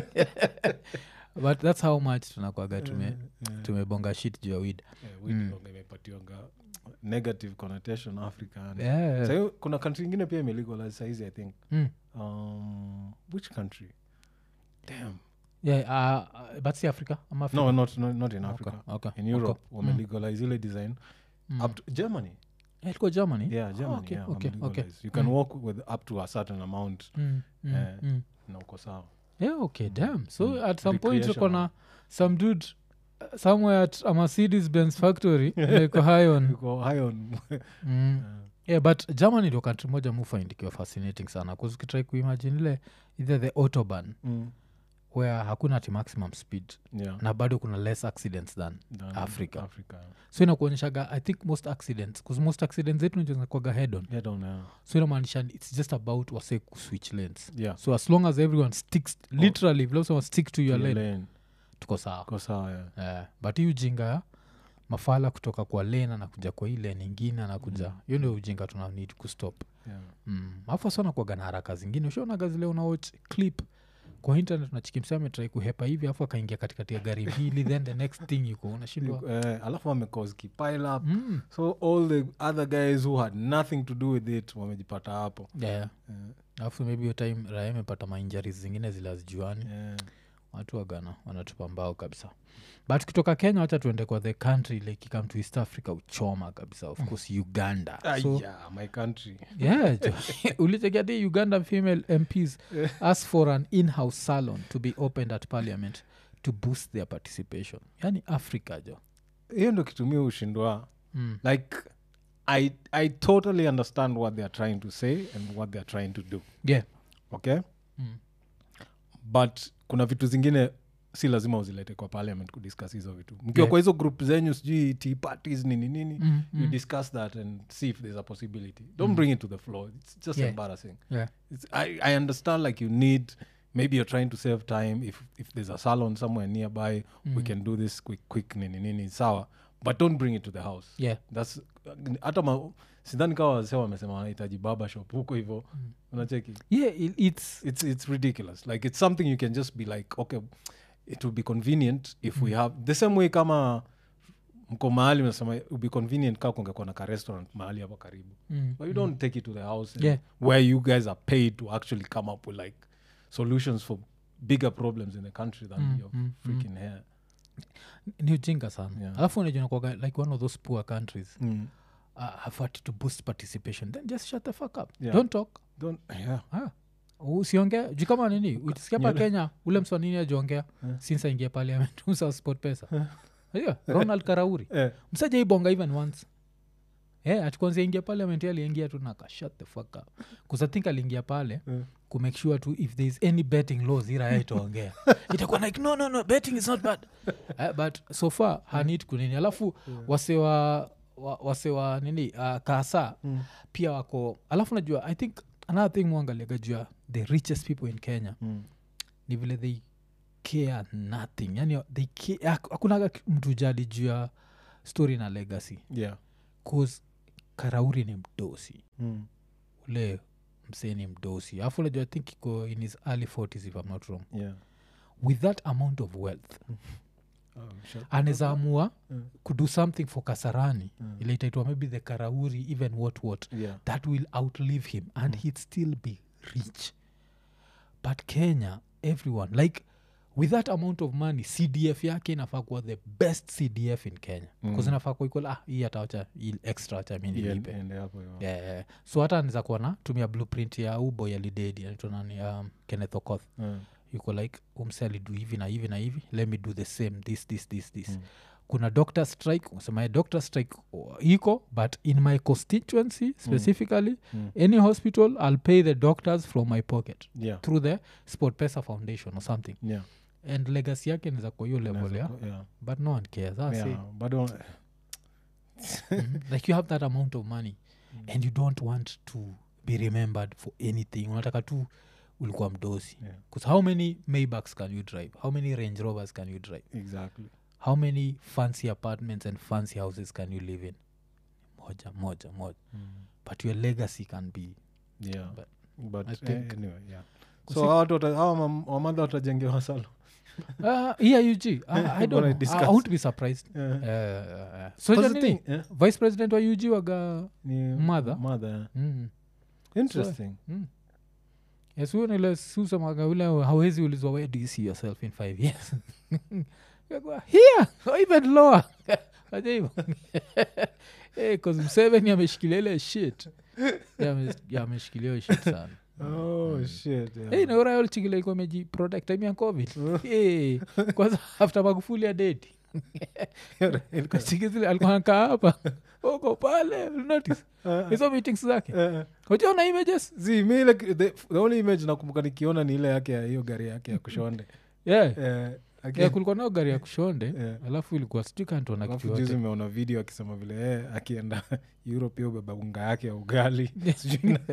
but that's how much tunakwaga tume Yeah. tumebonga shit juu ya weed Yeah, weed ndio imepatiwanga negative connotation africa and- yeah. Sahi kuna country ingine pia imelegalize saizi i think mm. um, which country damn yeah, uh, uh, but si africa ama africa? no not, not, not in Okay, africa okay, in okay. europe Mm. wamelegalize ile design Mm. up to germany Yeah, ilikuwa germany yeah germany okay, yeah, okay, wamelegalize. okay. you can Mm. walk with up to a certain amount mm. Mm. Eh, Mm. na uko sawa yeah okay damn so Mm. at some point uko na Recreational. some dude uh, somewhere at a mercedes benz factory like high on uko high on mm. yeah but germany ndio country moja mufind ikiwa fascinating sana bcause ukitrai kuimagine ile either the autoban Mm. where hakuna ati maximum speed yeah na bado kuna less accidents than Than Africa. africa so inakuonyeshaga i think most accidents bcause most accidents zetu nizakwaga head on yeah down there so inamaanisha its just about wase kuswitch lanes yeah so as long as everyone sticks literally vile usema stick to your Your lane lane. tuko sawa uko sawa yeah yeah. but hii ujinga ya mafala kutoka kwa lane anakuja kwa hii lane ingine anakuja hiyo ndio ujinga tuna need kustop yeah mm. afu sana kuaga na haraka zingine ushaonaga zile unawatch clip kwa internet unachikimsa ametrai kuhepa hivi afu akaingia katikati ya gari mbili then the next thing yuko unashindwa Eh, alafu wamecause kipile up mm. so all the other guys who had nothing to do with it wamejipata hapo yeah. Eh, alafu maybe hiyo time raya imepata mainjaris zingine zile azijuani yeah. watu wagana wanatupa mbao kabisa but kutoka kenya wacha tuende kwa the country like ikam to east africa uchoma kabisa of course uganda so Aya, my country yeah ulichekiati uganda female mps ask for an in-house salon to be opened at parliament to boost their participation yani africa jo hiyo ndo kitumia ushindwa mm. like I, i totally understand what theyare trying to say and what theyare trying to do yeah okay mm. but kuna vitu zingine si lazima uzilete kwa parliament kudiscuss hizo vitu mkiwa Yeah. kwa hizo group zenyu sijui tea parties nini nini Mm, you mm. discuss that and see if there's a possibility don't bring it to the floor it's just Yeah. embarrassing yeah it's, I, I understand like you need maybe you're trying to save time if, if there's a salon somewhere nearby we can do this quick quick nini nini sawa but don't bring it to the house yeah thats hata ma- sidhani kawa wazee wamesema wanahitaji baba shop huko hivo unacheki yeah it, it's it's, it's ridiculous like it's something you can just be like okay it will be convenient if we have the same way kama mko mahali unasema it would be convenient kaa kungekuwa na ka restaurant mahali hapo karibu mm. but you don't take it to the house and Yeah. where you guys are paid to actually come up with like solutions for bigger problems in the country than Mm, your mm, freaking hair ni ujinga sana Yeah. alafu unajua like one of those poor countries mm. uh, have had to boost participation then just shut the fuck up Yeah. don't talk don't yeah ah. usiongea juu kama nini utisikia pa Nyele. kenya ule mswanini ajiongea Yeah. since aingia parliament usa sport pesa yeah. ronald karauri eh, msaja ibonga even once yeah, atukwanzia ingia parliament yeye aliingia tu naka shut the fuck up bcause i think aliingia pale Yeah. kumake sure tu if there is any betting laws iraya itaongea itakuwa like no no no betting is not bad uh, but so far hanid kunini alafu wasewa wa, wasewa nini uh, kasa Mm. pia wako alafu najua i think another thing mwangaliaga jua the richest people in kenya mm. ni vile they care nothing yani they care, hak- hakunaga mtu jali juu ya story na legacy yeah cause karauri ni mdosi mm. ule msee ni mdosi alafu unajua i think iko in his early 40s if i'm not wrong yeah with that amount of wealth oh, shut anaweza amua Mm. kudo something for kasarani Mm. ile itaitwa maybe the karauri even what what yeah that will outlive him and he'd still be rich but kenya everyone like with that amount of money cdf yake inafaa kuwa the best cdf in kenya bcause Mm. inafaa kuwa equal, ah hii atawacha hii extra acha mi Yeah, nilipe ende hapo yeah. yeah, yeah. so hata niza kuwa na tumia blueprint ya uboy alidedi anaitwa nani um, kenneth okoth Mm. yuko like umse alidu hivi na hivi na hivi let me do the same this this this this Mm. kuna doctor strike unasema doctor strike oh, iko but in my constituency specifically Mm. any hospital i'll pay the doctors from my pocket yeah through the sport pesa foundation or something yeah and legacy yake niza kwa hiyo level Inaweza ya ku- yeah but no one cares That's it. yeah bado Mhm. like you have that amount of money and you don't want to be remembered for anything unataka tu ulikuwa mdosi Yeah. bcause how many maybacks can you drive how many range rovers can you drive exactly how many fancy apartments and fancy houses can you live in moja moja moja mm. but your legacy can be yeah But but I eh, think- anyway yeah Kusi- so hawa watu wata- hawa mam- wamadha watajengewa salo uh, yeah ug I, I Wanna don't know. I, discuss. I won't be surprised Yeah. uh, uh, uh. so Because ja the nini? thing, eh, vice president wa ug waga ni Mother? mother yeah. mm. interesting Mm. yes huyo nile susemaga ule hawezi ulizwa where do you see yourself in five years Yakua, here or even lower aja hivo hey, cause mseveni ameshikilia ile shit Yeah, ame- yeah, ameshikilia hiyo shit sana oh shit yeah. hey, naurayolchikila iko meji product time ya covid hey, kwanza after magufuli ya dedi kachikizile alikuwa anakaa hapa uko pale notice Eh, hizo meetings zake eh, ujaona images zi mi ile the, the only image nakumbuka nikiona ni ile yake ya hiyo gari yake ya kushonde yeah. Eh, aki- yeah, kulikuwa nao gari ya kushonde Yeah. alafu ilikuwa sijui kantuona alafu kitu juzi yote umeona video akisema vile eh, akienda europe hiyo beba unga yake ya ugali Sijui na-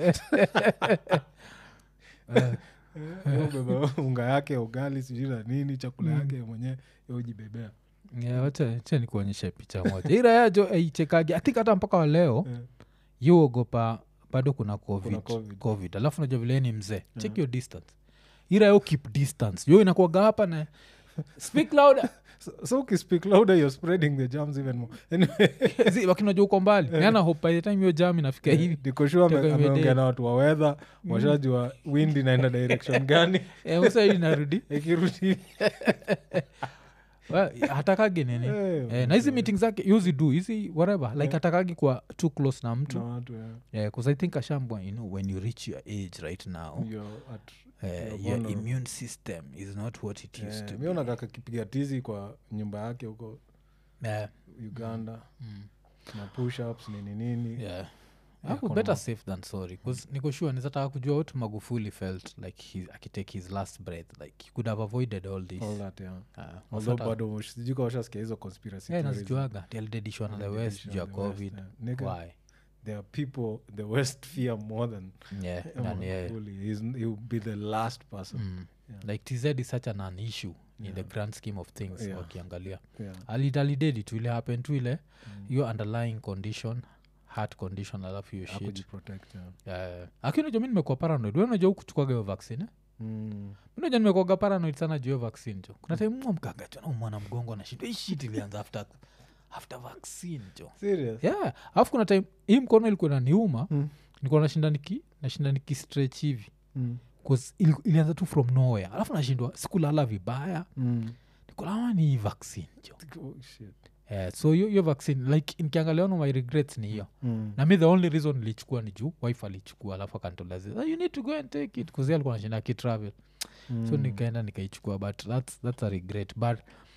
Eh, hiyo beba unga yake ya ugali sijui na nini chakula yake mwenyewe yojibebea yeah, wacha wacha nikuonyeshe picha moja ira yajo aichekagi athink hata mpaka wa leo Eh. yuogopa bado kuna covid, Kuna COVID. covid. alafu najua vile yeye ni mzee check your distance ira yo keep distance yo inakuaga hapa na speak louder so, so ukispeak louder you're spreading the jams even more anyway Zi, lakini unajua uko mbali nana hope by the time hiyo jam inafika hivi nikoshua Toka imedate. ameongea na watu wa wedha washajua wind inaenda direction gani Eh, sasa hii inarudi ikirudi Well, hatakagi nini Eh, eh, na hizi meeting zake yuzi do hizi whatever like hatakagi kwa too close na mtu na watu yeah. yeah, cause i think ashambwa you know when you reach your age right now You're at- uh, you're your vulnerable. immune system is not what it used to Eh, be. mi onaga kakipiga tizi kwa nyumba yake huko Yeah, uganda mm, na push ups nini nini yeah. Yeah, Aku kuna better ma- safe than sorry bcause niko sure nizataka kujua what magufuli felt like he, akitake his last breath like he could have avoided all this all that yeah Ah, although wasata- bado sijui ka washasikia hizo conspiracy yeah, theories. nazijuaga alidedishwa na the Yeah, west division juu ya of the West, covid yeah. Nigga, why there are people the west fear more than yeah, nani yeye. Magufuli. He's- he will be the last person Mm. Yeah. like tz is such an, an issue in the Yeah. grand scheme of things Yeah. wakiangalia yeah. alidalidedi tu ile happen tu ile Mm. hiyo underlying condition heart condition alafu hiyo shit Hakujiprotect, yeah. uh, lakini unajua mi nimekuwa paranoid we unajua hukuchukuaga hiyo vaccine eh? Mm. unajua nimekuaga paranoid sana juu hiyo vaccine jo kuna time mwa mkaga jo naumwana mgongo na shit hii shit ilianza after, after vaccine jo Serious? yeah alafu kuna time hii mkono ilikuwa naniuma Mm. nilikuwa nashinda niki nashinda niki stretch hivi Mm. 'Cause ili, ilianza tu from nowhere alafu nashindwa sikulala vibaya Mm. nikulama ni hii vaccine jo Oh, shit. yeah, so hiyo hiyo vaccine like nikiangalia ono my regrets ni hiyo Mm. na mi the only reason nilichukua ni juu wife alichukua alafu akantolazi you need to go and take it kuzi alikuwa nashinda akitravel so Mm. nikaenda nikaichukua but that's, that's a regret but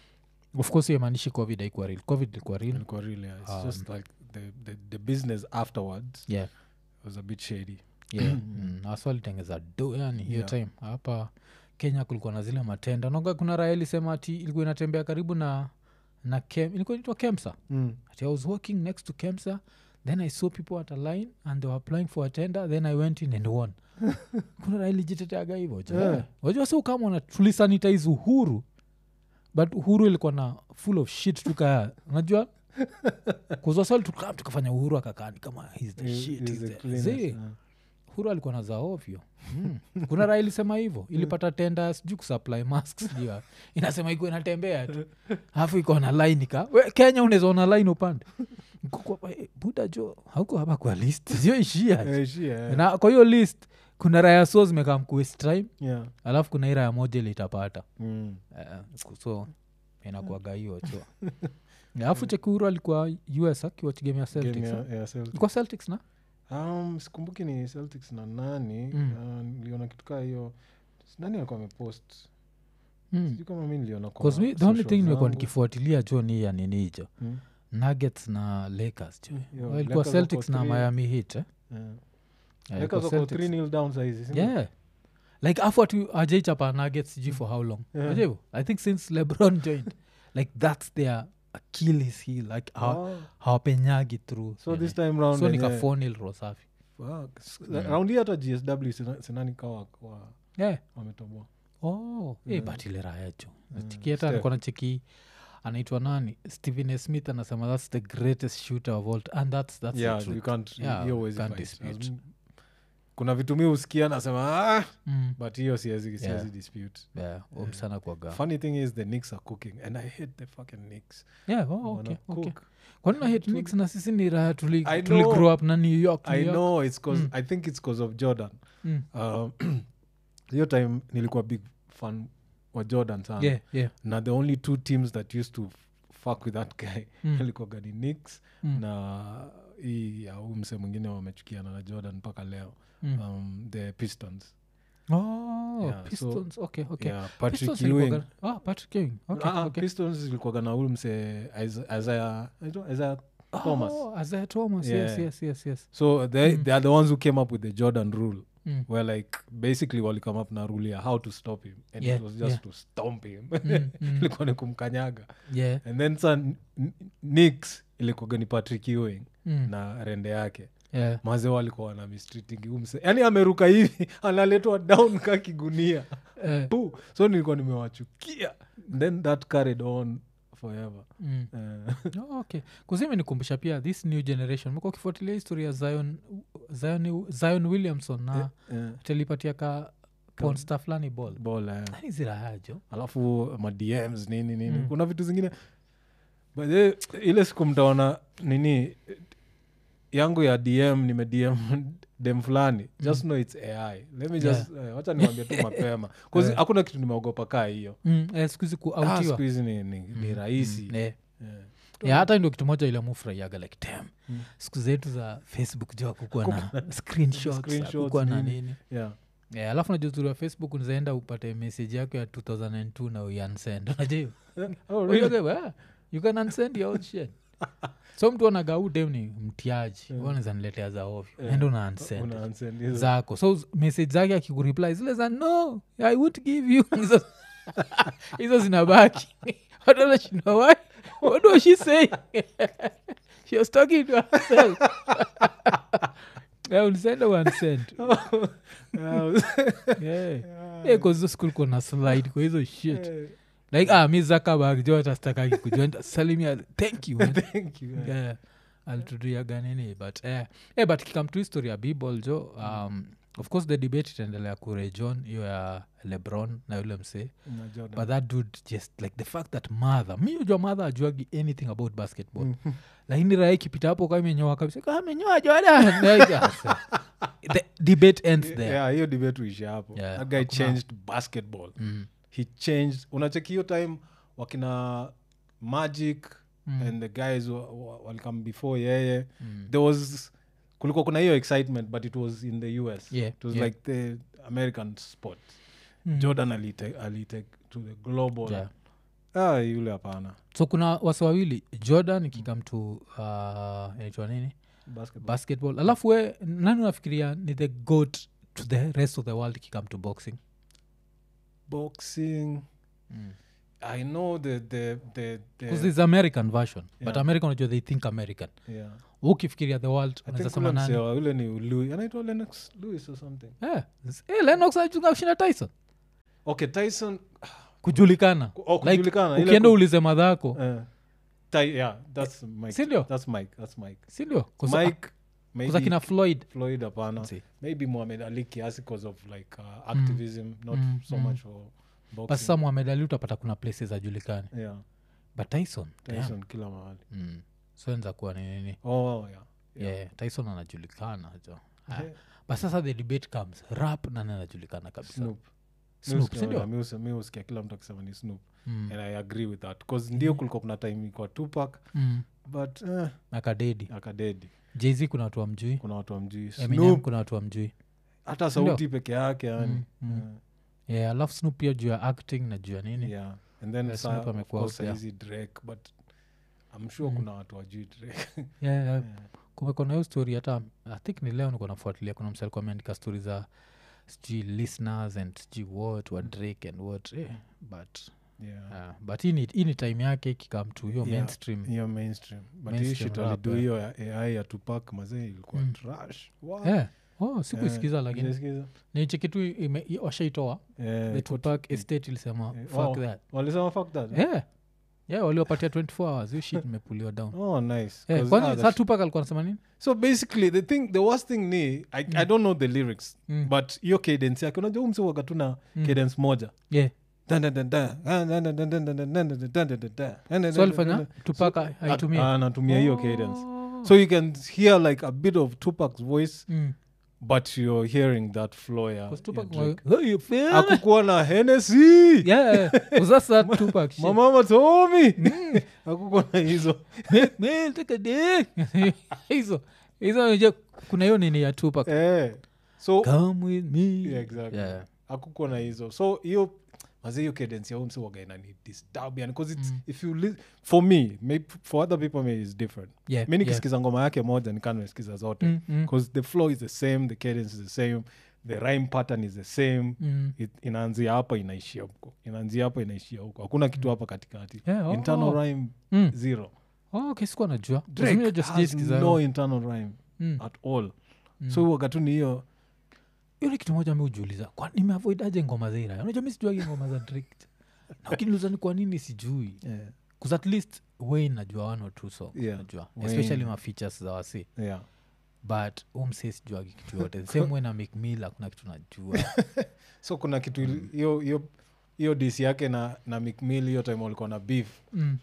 of course hiyo maanishi covid haikuwa real covid ilikuwa real Ilikuwa really, yeah. It's Um, just like the, the, the business afterwards yeah was a bit shady yeah mm, hasa walitengeza do yani hiyo Yeah. time hapa kenya kulikuwa na zile matenda naga kuna raya ilisema ati ilikuwa inatembea karibu na na kem ilikuwa inaitwa kemsa mm. ati i was walking next to kemsa then i saw people at a line and they were applying for a tender then i went in and won kuna raya ilijiteteaga hivo Yeah. wajua si kama na tulisanitize uhuru but uhuru ilikuwa na full of shit tukaya unajua kuzwaswali tukam tukafanya uhuru akakani kama he's the He- shit, he's he's the the- cleanest, Zee, yeah. huru alikuwa na za ovyo mm. kuna raha ilisema hivyo ilipata tenda sijuu kusupply mask sijui wapi. inasema iko inatembea tu alafu iko na line ka we, kenya unaweza ona line upande Niko kwa- eh, buda jo hauko hapa kwa list sio ishia Eh, she, yeah. na kwa hiyo list kuna raya so zimekaa mkuest time Yeah. alafu kuna hii raya moja ile itapata Mm. uh, so inakuaga hiyo cho alafu chekuru alikuwa us akiwachigemea Game celtics ya- eh? ya Celtics. kwa celtics na Um, sikumbuki ni celtics na nani Mm. uh, niliona kitu kaa hiyo nani alikuwa amepost mm. sijui kama mi niliona kwa 'Cause me, the only social thing nimekuwa zangu. nikifuatilia jo ni ya nini hicho Mm. nuggets na lakers jo Yo, Well, ilikuwa Lakers celtics wako na three- miami hit eh? Yeah. Yeah, Lakers ilikuwa wako Celtics. 3-0 down saizi, si ndio? yeah like afu atu ajaichapa nuggets sijui for how long Yeah. Unajua i think since lebron joined like that's their achilles heel like hawa- Oh, hawapenyagi through so nini. this time round so yenye- nikafonil rosafi Fuck. S- Mm. round hii hata gsw sina- sinani kawa wa- yeah wametoboa oh eh, Yeah. but ile raya jo Mm, chiki hata Steph. alikuwa na cheki anaitwa nani stephen A. smith anasema that's the greatest shooter of all t- and that's, that's yeah, the you truth. can't, Yeah, hiyo you huwezi can't fight. dispute. As- kuna vitu mi husikia nasema ah, Mm. but hiyo siwezi siwezi Yeah. dispute yeah, um sana kwaga funny thing is the Knicks are cooking and i hate the fucking Knicks yeah, oh, Wana okay, okay. cook. kwani na hate Knicks na sisi ni raha tuli, I tuli know. grow up na new york, New i York. know it's cause Mm. i think it's cause of jordan Mm. Um, hiyo time nilikuwa big fan wa jordan sana yeah, yeah. na the only two teams that used to f- fuck with that guy Mm. ilikuwaga ni Knicks Mm. na hii ya huu mse mwingine wamechukiana na jordan mpaka leo Mm. um, the pistons oh, yeah, so- pistons okay, okay. yeah, patrick Pistons ewing ilikuwaga- ah, patrick ewing okay, Ah, ah, okay. pistons ilikuwaga na huyu mse Isa- isaiah anaitwa isaiah thomas Oh, Isaiah thomas yes, Yeah. yes, yes, yes. so they, Mm. they are the ones who came up with the jordan rule Mm. where like basically walicome up na rule ya how to stop him and Yeah, it was just yeah. to stomp him Mm, mm. ilikuwa ni kumkanyaga yeah. and then sa nix ilikuwaga ni patrick ewing Mm. na rende yake yeah. maze walikuwa wana mistreating umse yani ameruka hivi analetwa down ka kigunia Eh, Puh. so nilikuwa nimewachukia then that carried on forever mm. Eh, Oh, okay kuzimenikumbusha pia this new generation mekuwa ukifuatilia historia ya zion, zion, zion williamson na eh, telipatia ka ponsta fulani ball ball, eh. Yaani zirahajo alafu madms nini nini Mm. kuna vitu zingine but eh, ile siku mtaona nini yangu ya dm nimedm dem fulani just know its ai let me just eh, wacha niwambia tu mapema 'Cause Yeah. hakuna kitu nimeogopa kaa hiyo mm, eh, siku hizi Ah, kuautiwa siku hizi ni, ni, ni rahisi mm, eh. Eh. Yeah, hata ndio kitu moja ile mufurahiaga like tam Mm. siku zetu za facebook jo akukuwa na screenshots Screenshots, akukuwa na nini. nini yeah. yeah, alafu najua uzuri wa facebook unazaenda upate message yako ya 2002 na uyansend unajua Oh, really? Unajua, ah, you can unsend your own shit so mtu anagau dem ni mtiaji Yeah. yeah. niletea za ovyo Yeah. enda una unsend Una unsend hizo. zako so z- message zake akikureply zile za no i would give you hizo hizo zinabaki watanashindwa why what was she saying she was talking to herself yeah, unisenda unsend Yeah. yeah. yeah, cause hizo school kuna slide kwa hizo shit Eh, like ah mi zakabag jo atastakaki kujua salimia thank you man. thank you, eh. yeah alituduaga nini but eh, eh, but kikam tu history ya bball jo um, of course the debate itaendelea kure john hiyo ya lebron na yule msee Na Jordan. but that dude just like the fact that mother mi ujua mother ajuagi anything about basketball Mhm. lakini raha ikipita hapo kama imenyoa kabisa kama amenyoa jordan Like, ah, so, the debate ends there yeah hiyo debate uisha hapo Yeah, that guy hakuna- changed basketball Mm, he changed unacheki hiyo time wakina magic Mm. and the guys wa- wa- walikam before yeye mm. there was kulikuwa kuna hiyo excitement but it was in the us Yeah, it was yeah. like the american sport Mm. jordan alite, alite to the global Yeah. ah, yule hapana so kuna wasa wawili jordan ikikam to uh, inaitwa nini basketball basketball alafu we nani unafikiria ni the goat to the rest of the world ikikam to boxing boxing i know the the the, because the there's american version but Yeah. american unajua they think american yeah ukifikiria the world I unaweza think sema ule nani msewa yule ni Louis anaitwa Lennox Lewis or something Eh, eh, Lennox anachunga kushinda tyson okay Tyson kujulikana oh, Like, kujulikana ile ukienda ku- ulize madhako eh, Ty- yeah that's mike Sindio? that's mike that's mike sindio mike kuza maybe kina floyd floyd hapana See. maybe muhamed ali kiasi because of like uh, activism not Mm, so mm. much for but boxing sasa muhamed ali utapata kuna places ajulikani yeah but tyson damn. tyson kila mahali mm. so enza kuwa ni nini oh yeah yeah. tyson anajulikana jo Ah, Yeah. but sasa the debate comes rap nani anajulikana kabisa snoop Snoop, sindio? mi husikia kila mtu akisema ni snoop Mm. and i agree with that bcause ndio kulikuwa kuna time ikuwa tupak Mm. but eh, akadedi akadedi jz kuna watu wamjui kuna watu wamjui eminem snoop kuna watu wamjui hata sauti peke yake yani Mm, mm. yeah alafu snoop pia juu ya acting na juu ya Eh, nini yeah and then Yeah, sa- Snoop of amekuwa course out there. saizi drake but i'm sure Mm. kuna watu wajui drake yeah, yeah. Yeah. kumekuwa na hiyo story hata i think ni leo niko nafuatilia kuna msa alikuwa ameandika stori za sijui listeners and sijui what wa drake and what eh, but yeah uh, but hii ni, hii ni time yake ikikam to hiyo Yeah. mainstream hiyo mainstream but hii Mainstream shit rap, alidu eh. hiyo ya ai ya tupak mazee ilikuwa Mm. trash Wow. yeah. oh sikuisikiza Eh, lakini sijasikiza? nichekitu washaitoa Eh, the iko- tupac estate ilisema Eh, fuck oh. that walisema fuck that eh? yeah yeah waliwapatia 24 hours hiyo shit imepuliwa down oh nice yeah, 'Cause, kwani ah, saa the tupac alikuwa anasema nini so basically the thing the worst thing ni i, I don't know the lyrics Mm. but hiyo cadence yake unajua umsiwaga tu na Mm. cadence moja yeah Dun, dun, dun, dun. Ah, dun, dun, dun, dun, dun, dun, dun, dun, dun, dun, dun, dun, dun, dun, so alifanya dun, dun. tupac So, aitumia ah, anatumia hiyo cadence Oh. so you can hear like a bit of tupac's voice Mm. but you're hearing that flow ya, 'Cause ya Tupac Drake. wa- Hey, you feel? akukuwa na henesi Yeah, 'cause that's that Tupac shit. mamama tomi akukuwa na hizo Make me take a dick. hizo hizo unajua kuna hiyo nini ya Tupac. eh. so Come with me. yeah, exactly Yeah. akukuwa na hizo so hiyo mazi hiyo cadence ya umse waga inani disturb yani cause it's, Mm. if you li- for me maybe for other people maybe it's different Yeah, mi yeah. nikisikiza ngoma yake moja nikaa nimesikiza zote Mm, mm, because the flow is the same the cadence is the same the rhyme pattern is the same mm. It, inaanzia hapa inaishia huko inaanzia hapa inaishia huko hakuna kitu hapa katikati Yeah, oh, internal oh. rhyme Mm. zero Oh, okay, sikuwa najua drake Mimi just has sijaisikiza no hiyo. internal rhyme Mm, at all mm. so wakati ni hiyo hiyo ni kitu moja mi ujiuliza kwa nimeavoidaje ngoma za ira unajua mi sijuagi ngoma za drake na ukiniuliza ni kwa nini sijui yeah. bcause at least wayne najua one or two song Yeah, najua Wayne. especially ma features za wasi Yeah. but umse sijuagi kitu yote the same way na mcmill kuna kitu najua so kuna kitu ili- hiyo hiyo hiyo dis yake na na mcmill hiyo time walikuwa na beef mm.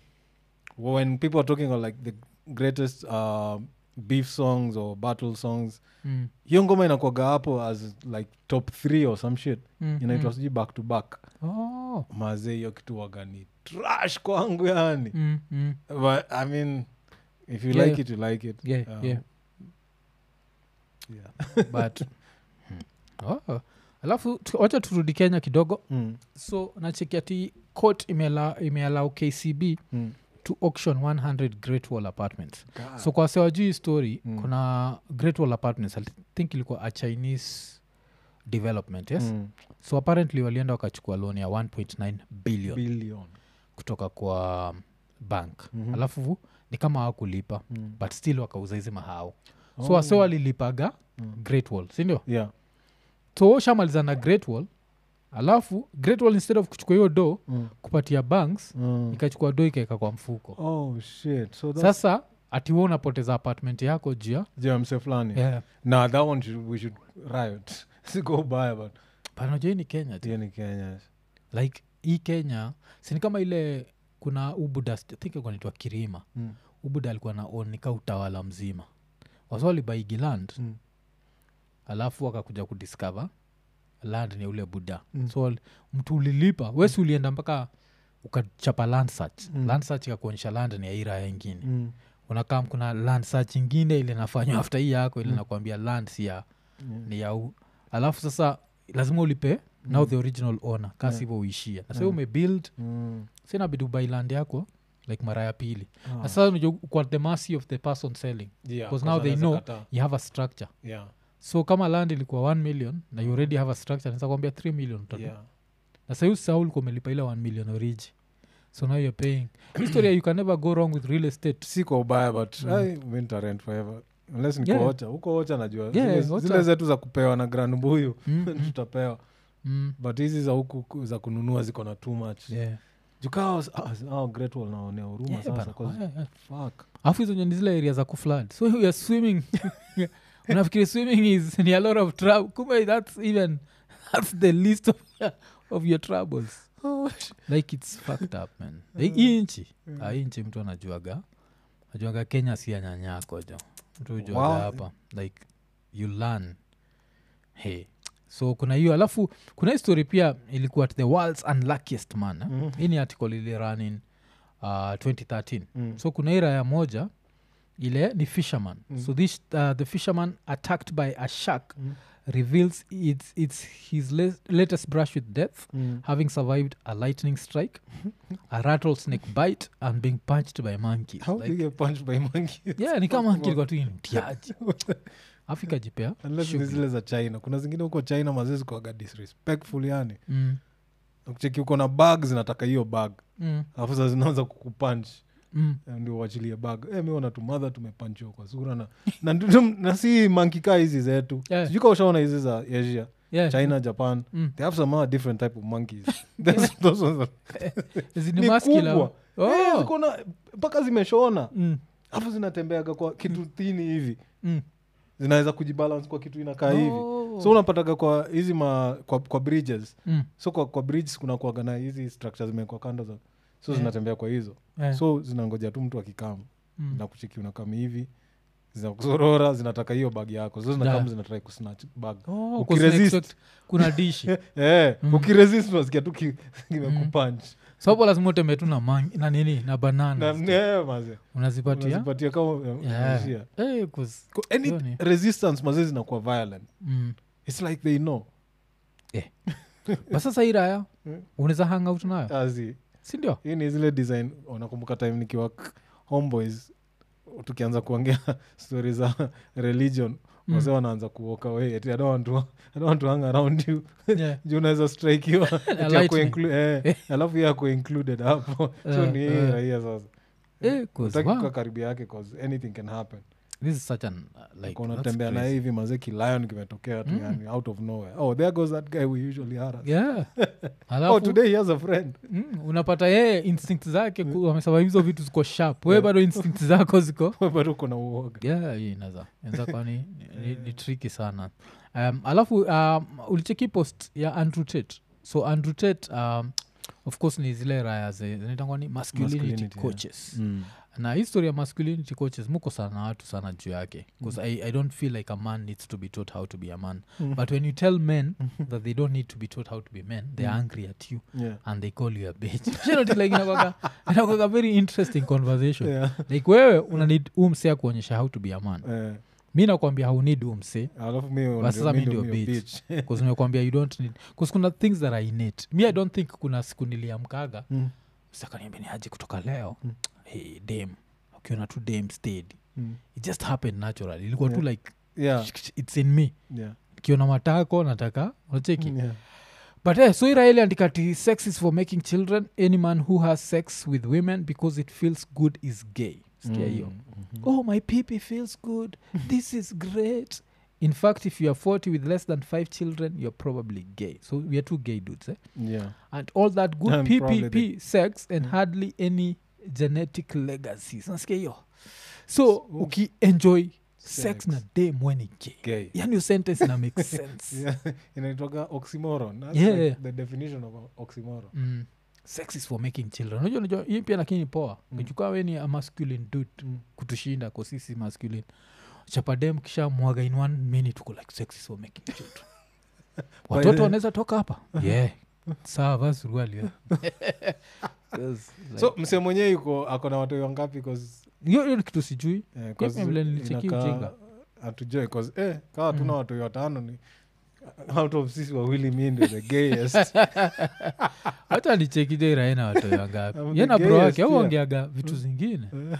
when people are talking about like the greatest uh, beef songs or battle songs Mm. hiyo ngoma inakwaga hapo as like top three or some shit Mm, inaitwa mm. sijui back to back Oh. mazee hiyo kitu waga ni trash kwangu yani Mm, mm. but i mean if you Yeah, like it you like it Yeah, Um, yeah. yeah. but oh. alafu tu- wacha turudi kenya kidogo Mm, so nacheki ati court imeala- imeallow kcb mm. to auction 100 great wall apartments God. so kwa sewajuu hii story Mm. kuna great wall apartments i think ilikuwa a chinese development yes Mm. so apparently walienda wakachukua loan ya 1.9 billion billion kutoka kwa um, bank Mhm. alafu ni kama hawakulipa Mm. but still wakauza hizi mahao so Oh. wase walilipaga Mm. great wall sindio yeah so shamaliza na great wall alafu great wall instead of kuchukua hiyo do Mm. kupatia banks Mm. ikachukua do ikaeka kwa mfuko oh shit so that's sasa ati we unapoteza apartment yako jia yeah, mse fulani yeah. nah that one should, we should riot sigo baya but panajua hii ni kenya tu hiyo ni kenya like hii kenya sini kama ile kuna ubuda thinknaitwa kirima mm. ubuda alikuwa na own nika utawala mzima wasa walibaigi land Mm. alafu wakakuja kudiscover land ni ule buda Mm. so wal- mtu ulilipa wesi ulienda mpaka ukachapa land search Mm. land search ikakuonyesha land ni ya hii raya ingine Mm. unakam kuna land search ingine ile nafanywa after hii yako ile Mm. nakwambia land si ya Mm. ni ya u alafu sasa lazima ulipe now the original owner kasi Yeah. hivyo uishia na sa Mm. umebuild Mm. sinabidi ubai land yako like mara ya pili Ah. na sasa unajua uko at the mercy of the person selling Yeah, 'cause now they anaweza know- kataa. you have a structure Yeah, so kama land ilikuwa 1 million na you already have a structure naweza kuambia 3 million utatu. yeah. na sahi usahau ulikuwa umelipa ile 1 million origi so now you're paying historia you can never go wrong with real estate si kwa ubaya but Mm. ai, mi nitarent forever unless niko Yeah. ocha huko ocha najua Yeah, zile, Ocha. zile zetu za kupewa na grand mbuyu Mm, mm, tutapewa mm. but hizi za huku ku- za kununua ziko na too much Yeah. jukaa oh, great wall naonea huruma Yeah, sasa bana. 'cause Yeah, yeah. fuck alafu hizo ni zile area za kuflad so youare swimming unafikiri swimming is ni a lot of trouble kumbe that's even that's the list of, of your troubles like its fucked up man Like, hii nchi ah, hii nchi mtu anajuaga ajuaga kenya si anyanyako jo mtu ujuaga Wow. hapa like you learn hey so kuna hiyo alafu kuna hii story pia ilikuwa at the world's unluckiest man eh? Mhm. hii ni article ili run in uh, 2013 Mm. so kuna hii raya moja ile ni fisherman Mm. so this uh, the fisherman attacked by a shark Mm. reveals it's, it's his la- latest brush with death Mm. having survived a lightning strike a rattlesnake bite and being punched by monkeys How do you like, get punched by monkeys? yeah ni kama Fuck monkey ilikuwa tu ni mtiaji afrika jipea Unless ni zile za china kuna zingine huko china mazezi kuaga disrespectful yani mm, kucheki uko na bag zinataka hiyo bag mm, alafu sa zinaanza kukupunch mm. Eh, ndio uachilie bag e, miona tumadha tumepanchiwa kwa sura na, na, ndu- na si mankikaa hizi zetu Yeah. sijui kama ushaona hizi za asia Yeah. china japan Mm. they have some other different type of monkeys Those- those ones are- Zi ni ni muscular. kubwa. Eh, Oh. ziko na mpaka zimeshona Mm, alafu zinatembeaga kwa kitu thini hivi mm. zinaweza kujibalance kwa kitu inakaa hivi Oh. so unapataga kwa hizi ma kwa, kwa bridges Mm, so kwa, kwa bridges kuna kuaga na hizi structure zimekwa kando za so Yeah. zinatembea kwa hizo yeah. so zinangoja tu mtu akikama Mm. na kuchiki unakami hivi zinakusorora zinataka hiyo bag yako so zinakam Yeah. zinatrai kusnatch bag Oh, Ukiresist. cause expect kuna dishi eh, Mm. ukiresist unasikia tu ki- kimekupunch sapo lazima utembee tu na, mangi, na nini na na banana eh, maze unazipatia unazipatia kama Yeah. unaishia. Eh, 'cause- Ko- any hiyo ni- resistance maze zinakuwa violent mm. its like they know But sasa hii raya Mm. unaweza hang out nayo azi sindio hii ni zile design unakumbuka time nikiwa k- homeboys tukianza kuongea stori za religion Mm. wase wanaanza kuoka away ati I don't want to, I don't want to hang around you Yeah. juu unaweza strikiwa ati lightning. ako inclu- eh, alafu ye ako included hapo so Eh, ni hii eh. raia sasa Eh, 'cause, utaki wow, kukaa karibu yake cause anything can happen this is such an uh, like Uko that's unatembea naye crazy. hivi mazeki lion kimetokea tu Mm. yani out of nowhere oh there goes that guy we usually harass yeah oh alafu today he has a friend mm, unapata yeye instinct zake ku- amesema hizo vitu ziko sharp we bado instinct zako ziko bado uko na uoga yeah hii inaza inaweza kuwa ni, ni, ni triki sana um, alafu um, ulicheki post ya andrew tate so andrew tate um, of course ni zile raya ze- zinaitangwa ni masculinity, Masculinity, yeah. coaches na history ya masculinity coaches muko sana na watu sana juu yake bcause I, i don't feel like a man needs to be taught how to be a man Mm. but when you tell men that they don't need to be taught how to be men they're Mm. angry at you yeah. and they call you a bitch You know, like inakwanga- inakwanga very interesting conversation Yeah. like wewe una need umsea kuonyesha how to be a man Eh, mi nakwambia haunid umse alafu mi But sasa mi mi ndio ndio bitch. bitch. bcause nimekwambia you don't need bcause kuna things that are innate mi i don't think kuna siku niliamkaga Mm, sakaniambia ni aje kutoka leo Mm. hey, dam ukiona tu dam stayed mm. it just happened naturally ilikuwa tu Yeah. like Yeah, it's in me yeah, kiona matako nataka unacheki yeah. but eh, so iraeli andikati sex is for making children any man who has sex with women because it feels good is gay sikia hiyo Mm, mhm. oh my peepee feels good this is great in fact if you are 40 with less than five children you're probably gay so we are two gay dudes eh? Yeah. and all that good And probably ppp sex and Mm. hardly any genetic legacies nasikia hiyo so ukienjoy sex Sex. na dem weni gay Gay. yani hiyo sentence ina make sense Yeah, inaitwaga oxymoron That's Yeah, like yeah. the definition of a oxymoron mm. sex is for making children unajua unajua hii pia lakini poa Mm. mm. we ni a masculine dude Mm. kutushinda kwa sisi masculine chapadem kisha mwaga in one minute uko like sex is for making children watoto the- wanaweza toka hapa yeah sawa vaa suruali yeah. 'Cause, like, so mse mwenyewe yuko ako na watu wangapi 'Cause, hiyo hiyo ni kitu sijui eh, 'cause Pia vile nilicheki inakaa- ujinga. hatujui 'cause, eh, kawa tuna Mm. watu watano ni out of sisi wawili mi ndio the gayest hata nichekija iraena watoyo wangapi I'm the yena bro gayest wake au here. ongeaga vitu zingine Eh,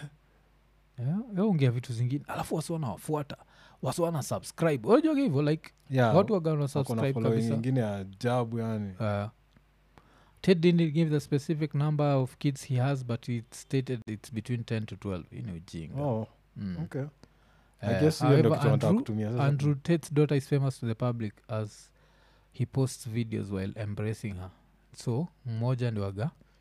Yeah, ongea vitu zingine alafu wasi wanawafuata wasi wana subscribe unajuaga hivyo like yeah, watu wagana wako na subscribe following kabisa ingine ya ajabu yani Uh, ted didn't give the specific number of kids he has but it stated it's between 10 to 12 hii ni ujinga oh, mm. okay. Uh, I guess hiyo ndio however, kitu wanataka Andrew, kutumia sasa. andrew tate's daughter is famous to the public as he posts videos while embracing her so mmoja ndiwaga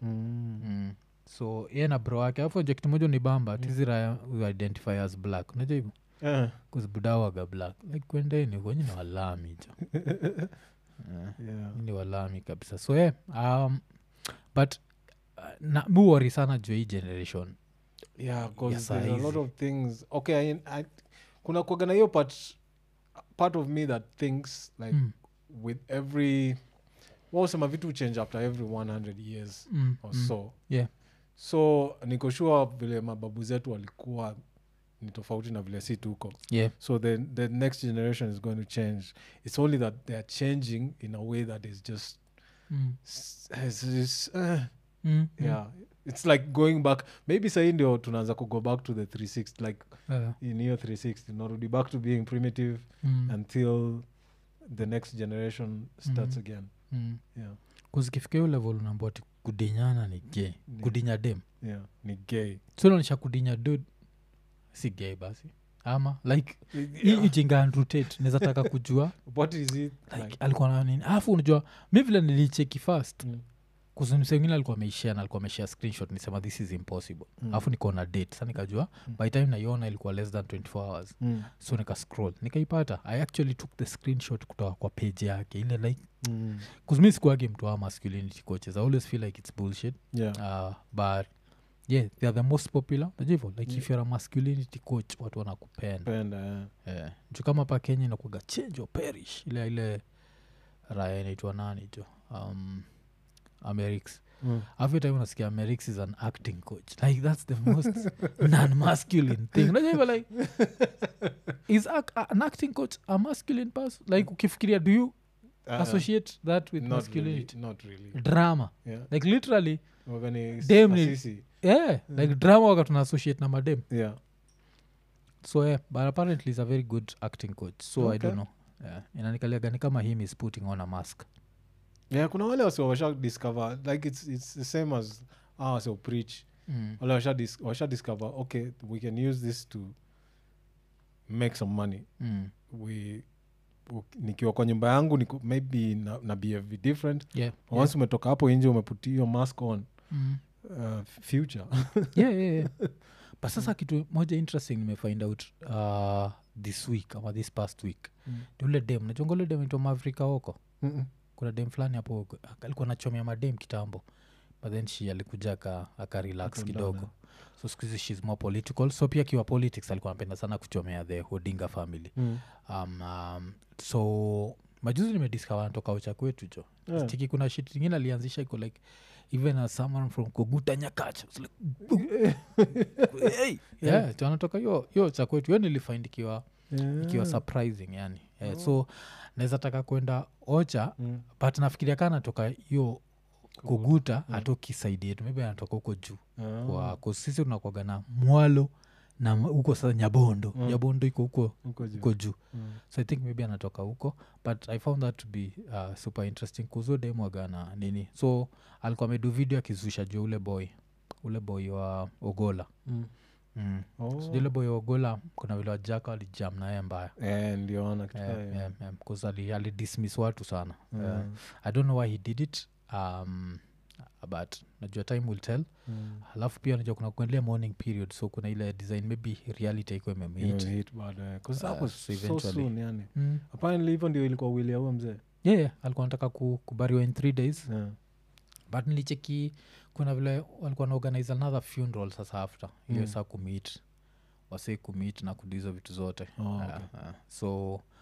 Mm. mm. so ye na bro wake alafu nje kitu moja ni bamba tizi raya we identify as black unajua hivyo Eh, kuzibudawaga black like kwendeni kwenye ni walami jo Eh, yeah. ni walami kabisa so yeah, um, but uh, na muwori sana juu ya hii generation yeah, 'cause Yes, there's a lot easy. of things okay I, I, kuna kuagana hiyo part part of me that thinks like Mm, with every wasema vitu change after every 100 years mm, or mm. so yeah. so niko sure vile mababu zetu walikuwa ni tofauti na vile si tuko yeah. so the, the next generation is going to change it's only that they're changing in a way that is just Mm, s- is, is, uh, mm, mm. yeah it's like going back maybe sahii ndio tunaanza kugo back to the 360 like Yeah. in hiyo 360 narudi back to being primitive Mm, until the next generation starts Mhm. again mm. yeah kuzikifika hiyo level unaambua ati kudinyana ni gay Yeah. kudinya dem yeah ni gay sunaonyesha kudinya dud si gay basi ama like hii yeah. ijinga Andrew Tate naweza taka kujua what is it like, like alikuwa na nini alafu unajua mi vile nilicheki fast Mm. kuzimsengine alikuwa ameishia na alikuwa ameshia screenshot nisema this is impossible Mm. alafu nikaona date sa nikajua Mm. by time naiona ilikuwa less than 24 hours Mm. so nika scroll nikaipata i actually took the screenshot kutoka kwa page yake ile like Mm. kuzmi sikuage mtu wa masculinity coaches i always feel like it's bullshit yeah uh, but yeah they are the most popular najua hivyo like Yeah. if you're a masculinity coach watu wanakupenda penda yeah. yeah. juu kama pa kenya inakuaga change or perish ile ile raya inaitwa nani jo um, amerix mm. every time unasikia amerix is an acting coach like that's the most non-masculine thing unajua hivyo like is ac- a- an acting coach a masculine person like ukifikiria do you Uh, associate that with not masculinity really, not really drama yeah like literally Wagani Dem ni- Asisi. yeah like drama waka tuna associate na madem yeah so yeah but apparently is a very good acting coach so i Okay. don't know yeah. inanikaliagani kama him is putting on a mask yeah kuna wale wasi washa discover like it's, it's the same as ah wasi preach mm. wale washa, dis, washa discover okay we can use this to make some money Mm. we u- nikiwa kwa nyumba yangu niku, maybe na, na behave different yeah once umetoka hapo nje umeput hiyo mask on mm. uh, future yeah, yeah, yeah. but sasa kitu moja interesting nimefind out uh, this week ama this past week Mm. ni ule dem nachonga ule dem itwa maafrika huko Mm-mm. kuna dem fulani hapo alikuwa nachomea madem kitambo but then she alikuja aka, aka relax Aka kidogo down, so skuhizi shes more political so pia akiwa politics alikuwa anapenda sana kuchomea the hodinga family Mm. um, um, so majuzi nimediscover anatoka ucha kwetu jo Yeah. tiki kuna shit ingine alianzisha iko like even as someone from koguta nyakach It's like, hey. yeah, tu anatoka hiyo hiyo cha kwetu hiyo nilifind ikiwa ikiwa Yeah. surprising yani eh, Oh. so naweza taka kwenda ocha Mm. but nafikiria kaa natoka hiyo kuguta Mm. atoki saidi yetu maybe anatoka huko juu Ah. kwa 'cause sisi tunakwaga na mwalo na m- huko sasa nyabondo Mm. nyabondo iko huko Huko juu. huko juu Mm. so i think maybe anatoka huko but i found that to be uh, super interesting kuzo demwagana nini so alikuwa amedu video akizusha juu ule boy ule boy wa ogola Mm. mm. Oh. so ule boy wa ogola kuna vile wajaka walijam naye mbaya Eh, ndio ona kitu Yeah, kama hiyo. yeah, yeah, 'cause ali, ali dismiss watu sana Mm. yeah. i don't know why he did it um, but najua time will tell Mm. alafu pia najua kuna kuendelea morning period so kuna ile design maybe reality iko imemhit Imehit baadaye. 'Cause that Uh, was so so eventually- soon, yani mm. apparently hivyo ndio ilikuwa wili ya huyo mzee yeah, yeah, alikuwa nataka ku, kubariwa in three days Yeah. but nilicheki kuna vile walikuwa naorganize another funeral sasa after hiyo Mm. saa kumit wasei kumit na kudizo vitu zote Oh, Uh, okay. uh, so uh,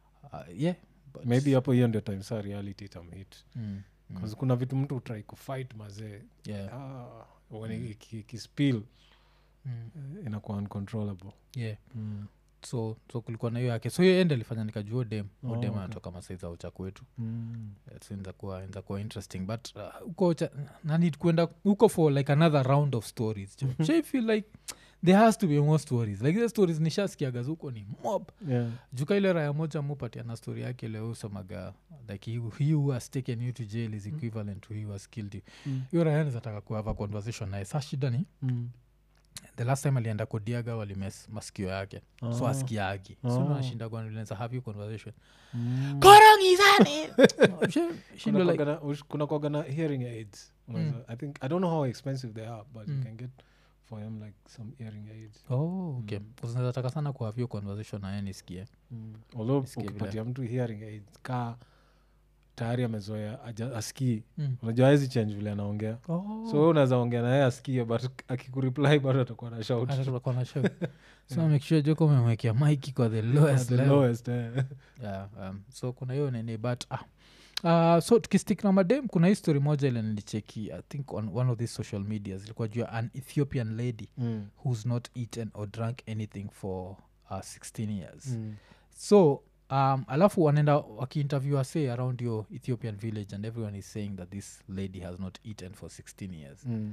yeah but- maybe hapo hiyo ndio time saa reality itamhit mm, mm, 'Cause kuna vitu mtu utrai kufight mazee yeah, ah, when iki- ikispill mm, eh, inakuwa uncontrollable yeah. mm. so so kulikuwa na hiyo yake so hiyo ende alifanya nikajua dem Oh, oh, dem okay. anatoka masaiza ucha kwetu Mm. inzakuwa inzakuwa interesting but uh, huko cha- nanid kwenda huko for like another round of stories so I feel like there has to be more stories like the stories nishasikiaga huko ni mob Yeah. juka ile raya moja mupatia na story yake leo usemaga like he, he who has taken you to jail is equivalent to he who has killed you Mm. hiyo raya nizataka kuhava conversation naye sa shida ni Mm. the last time alienda kodiaga walimes masikio yake so Ah. askiagi Ah. so nashinda kwanza have you conversation Mm. korongizani shindo kuna like kwagana- ush- kuna kwagana hearing aids Unaweza- i think i don't know how expensive they are but Mm. you can get for him like some hearing aids oh okay Mm. kuzinataka sana kuhavyo conversation naye nisikie mm. although Nisikie vile. ukipatia mtu hearing aids ka tayari amezoea aja- asikii mm. unajua hawezi change vile anaongea oh. so we unaweza ongea naye asikie but akikureply bado atakuwa na shout Hata tutakuwa na show so make sure joko umemwekea maiki kwa the At lowest the level lowest eh. yeah, um, so kuna hiyo nini but ah. Uh, so tukistik na madem kuna hii story moja ile nilicheki i think on one of these social medias ilikuwa juu ya an ethiopian lady Mm. who's not eaten or drank anything for uh, 16 years Mm. so um, alafu wanaenda wakiinterview say around your ethiopian village and everyone is saying that this lady has not eaten for 16 years Mm.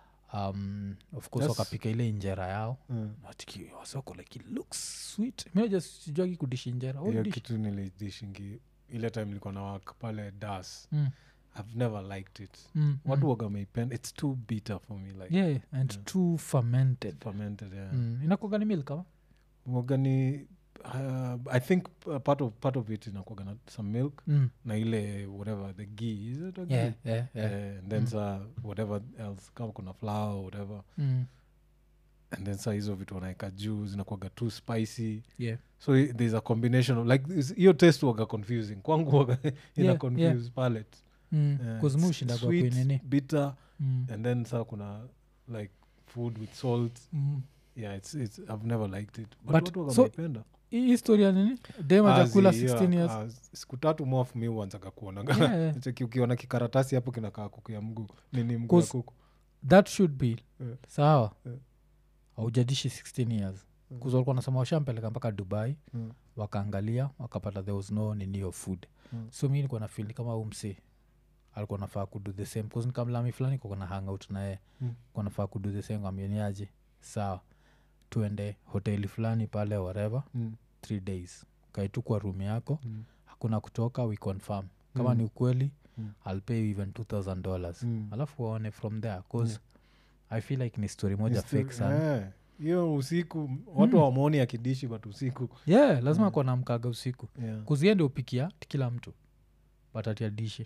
um, of course That's- wakapika ile injera yao Mm. Natiki- wasoko like it looks sweet minajasijuagi kudishi injera What hiyo dish? kitu nilidishingi ile time ilikuwa na wak pale das Mm, i've never liked it mm, watu mm. waga meipenda it's too bitter for me like yeah and Yeah. too fermented fermented yeah mm. inakuaga ni milk ama waga ni uh, i think uh, part of part of it inakuaga na some milk mm. na ile whatever the ghee is it a ghee yeah, yeah, yeah. Eh, and then Mm. sa whatever else kama kuna flour or whatever Mm. and then sa hizo vitu wanaeka juu zinakuaga too spicy yeah. so i- there's a combination of like this- hiyo taste waga confusing kwangu waga ina Yeah, confuse yeah. palate Mm. Yeah, Cause it's mushindagwa sweet, kuinini bitter mm. and then sa kuna like food with salt mm. yeah it's, it's i've never liked it but, But- watu waga so- wanaipenda. hii historia nini dem Ah, ajakula zi- 16 yeah, years ah, siku tatu mwafu mi uanzaga kuonaga Yeah, yeah. Cheki ukiona kikaratasi hapo kinakaa kuku ya mguu nini mguu ya Cause- kuku that should be Yeah. sawa Yeah. aujadishi 16 years Mm. kuza walikuwa nasema washampeleka mpaka dubai Mm. wakaangalia wakapata there was no nini of food Mm. so mi nikuwa na feel kama umsi alikuwa nafaa kudo the same bcause nikamlami fulani kuko na hangout naye Mm. kuwa nafaa kudo the same ambioniaje sawa tuende hoteli fulani pale whatever Mm. three days kaitu kwa room yako Mm. hakuna kutoka we confirm kama Mm. ni ukweli Mm. i'll pay you even 2000 dollars Mm. alafu waone from there cause i feel like ni story moja Ni story- fake sana eh, hiyo usiku watu Mm. wamwoni akidishi but usiku yeah lazima Mm. kuwa na mkaga usiku yeah. kuziende upikia kila mtu batatia dishi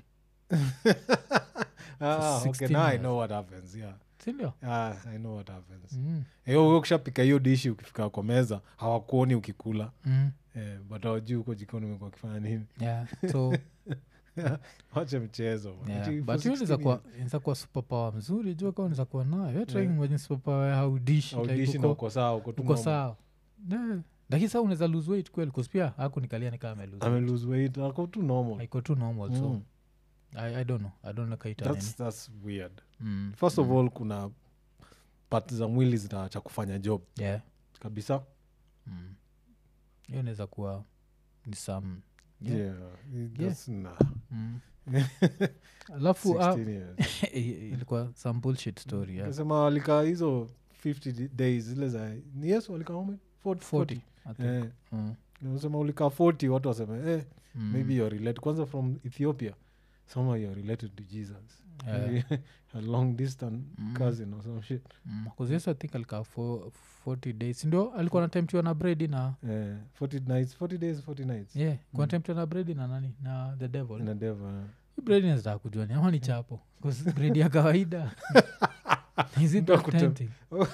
ah, okay, 16 now i years. know what happens yeah sindio ah, i know what happens mm. hiyo ukishapika hiyo dishi ukifika kwa meza hawakuoni ukikula mm. eh, but hawajui huko jikoni umekuwa ukifanya nini yeah so wache mchezo man. yeah. Ati for but hiyo 16 niza kuwa years, inaweza kuwa superpower mzuri jua kawa niza kuwa nayo Yeah. trying superpower ya haudishi haudishi na uko sawa uko tu uko normal. sawa Yeah. lakini saa unaweza lose weight kweli cause pia hakunikalia nikaa ame amelose lose weight ako tu normal iko tu normal so Mm. I, i don't know i don't know kaita nini that's, that's weird mm. first of mm. all kuna part za mwili zinaacha kufanya job yeah kabisa mm. hiyo inaweza kuwa ni some yeah. yeah. That's, nah. Mm. alafu ah, 16 years. ilikuwa some bullshit story yeah. Nasema walikaa hizo 50 di- days zile za ni yes walikaa how many? 40, 40 I think. Eh, Mm. nasema ulikaa 40 watu waseme eh, Mm. maybe you're related kwanza from ethiopia somehow you're related to jesus Yeah. Maybe a long distance Mm. cousin or some shit Mm. 'Cause yesu i think alikaa fo- 40 days ndio alikuwa natemptiwa na bredi na eh, 40 nights 40 days 40 nights yeah Mm. kunatemptiwa na bredi na nani na the devil in a devil Hii bredi nazitaka kujua ni ama ni chapo 'Cause bredi ya kawaida is it Ndio kutem- authentic?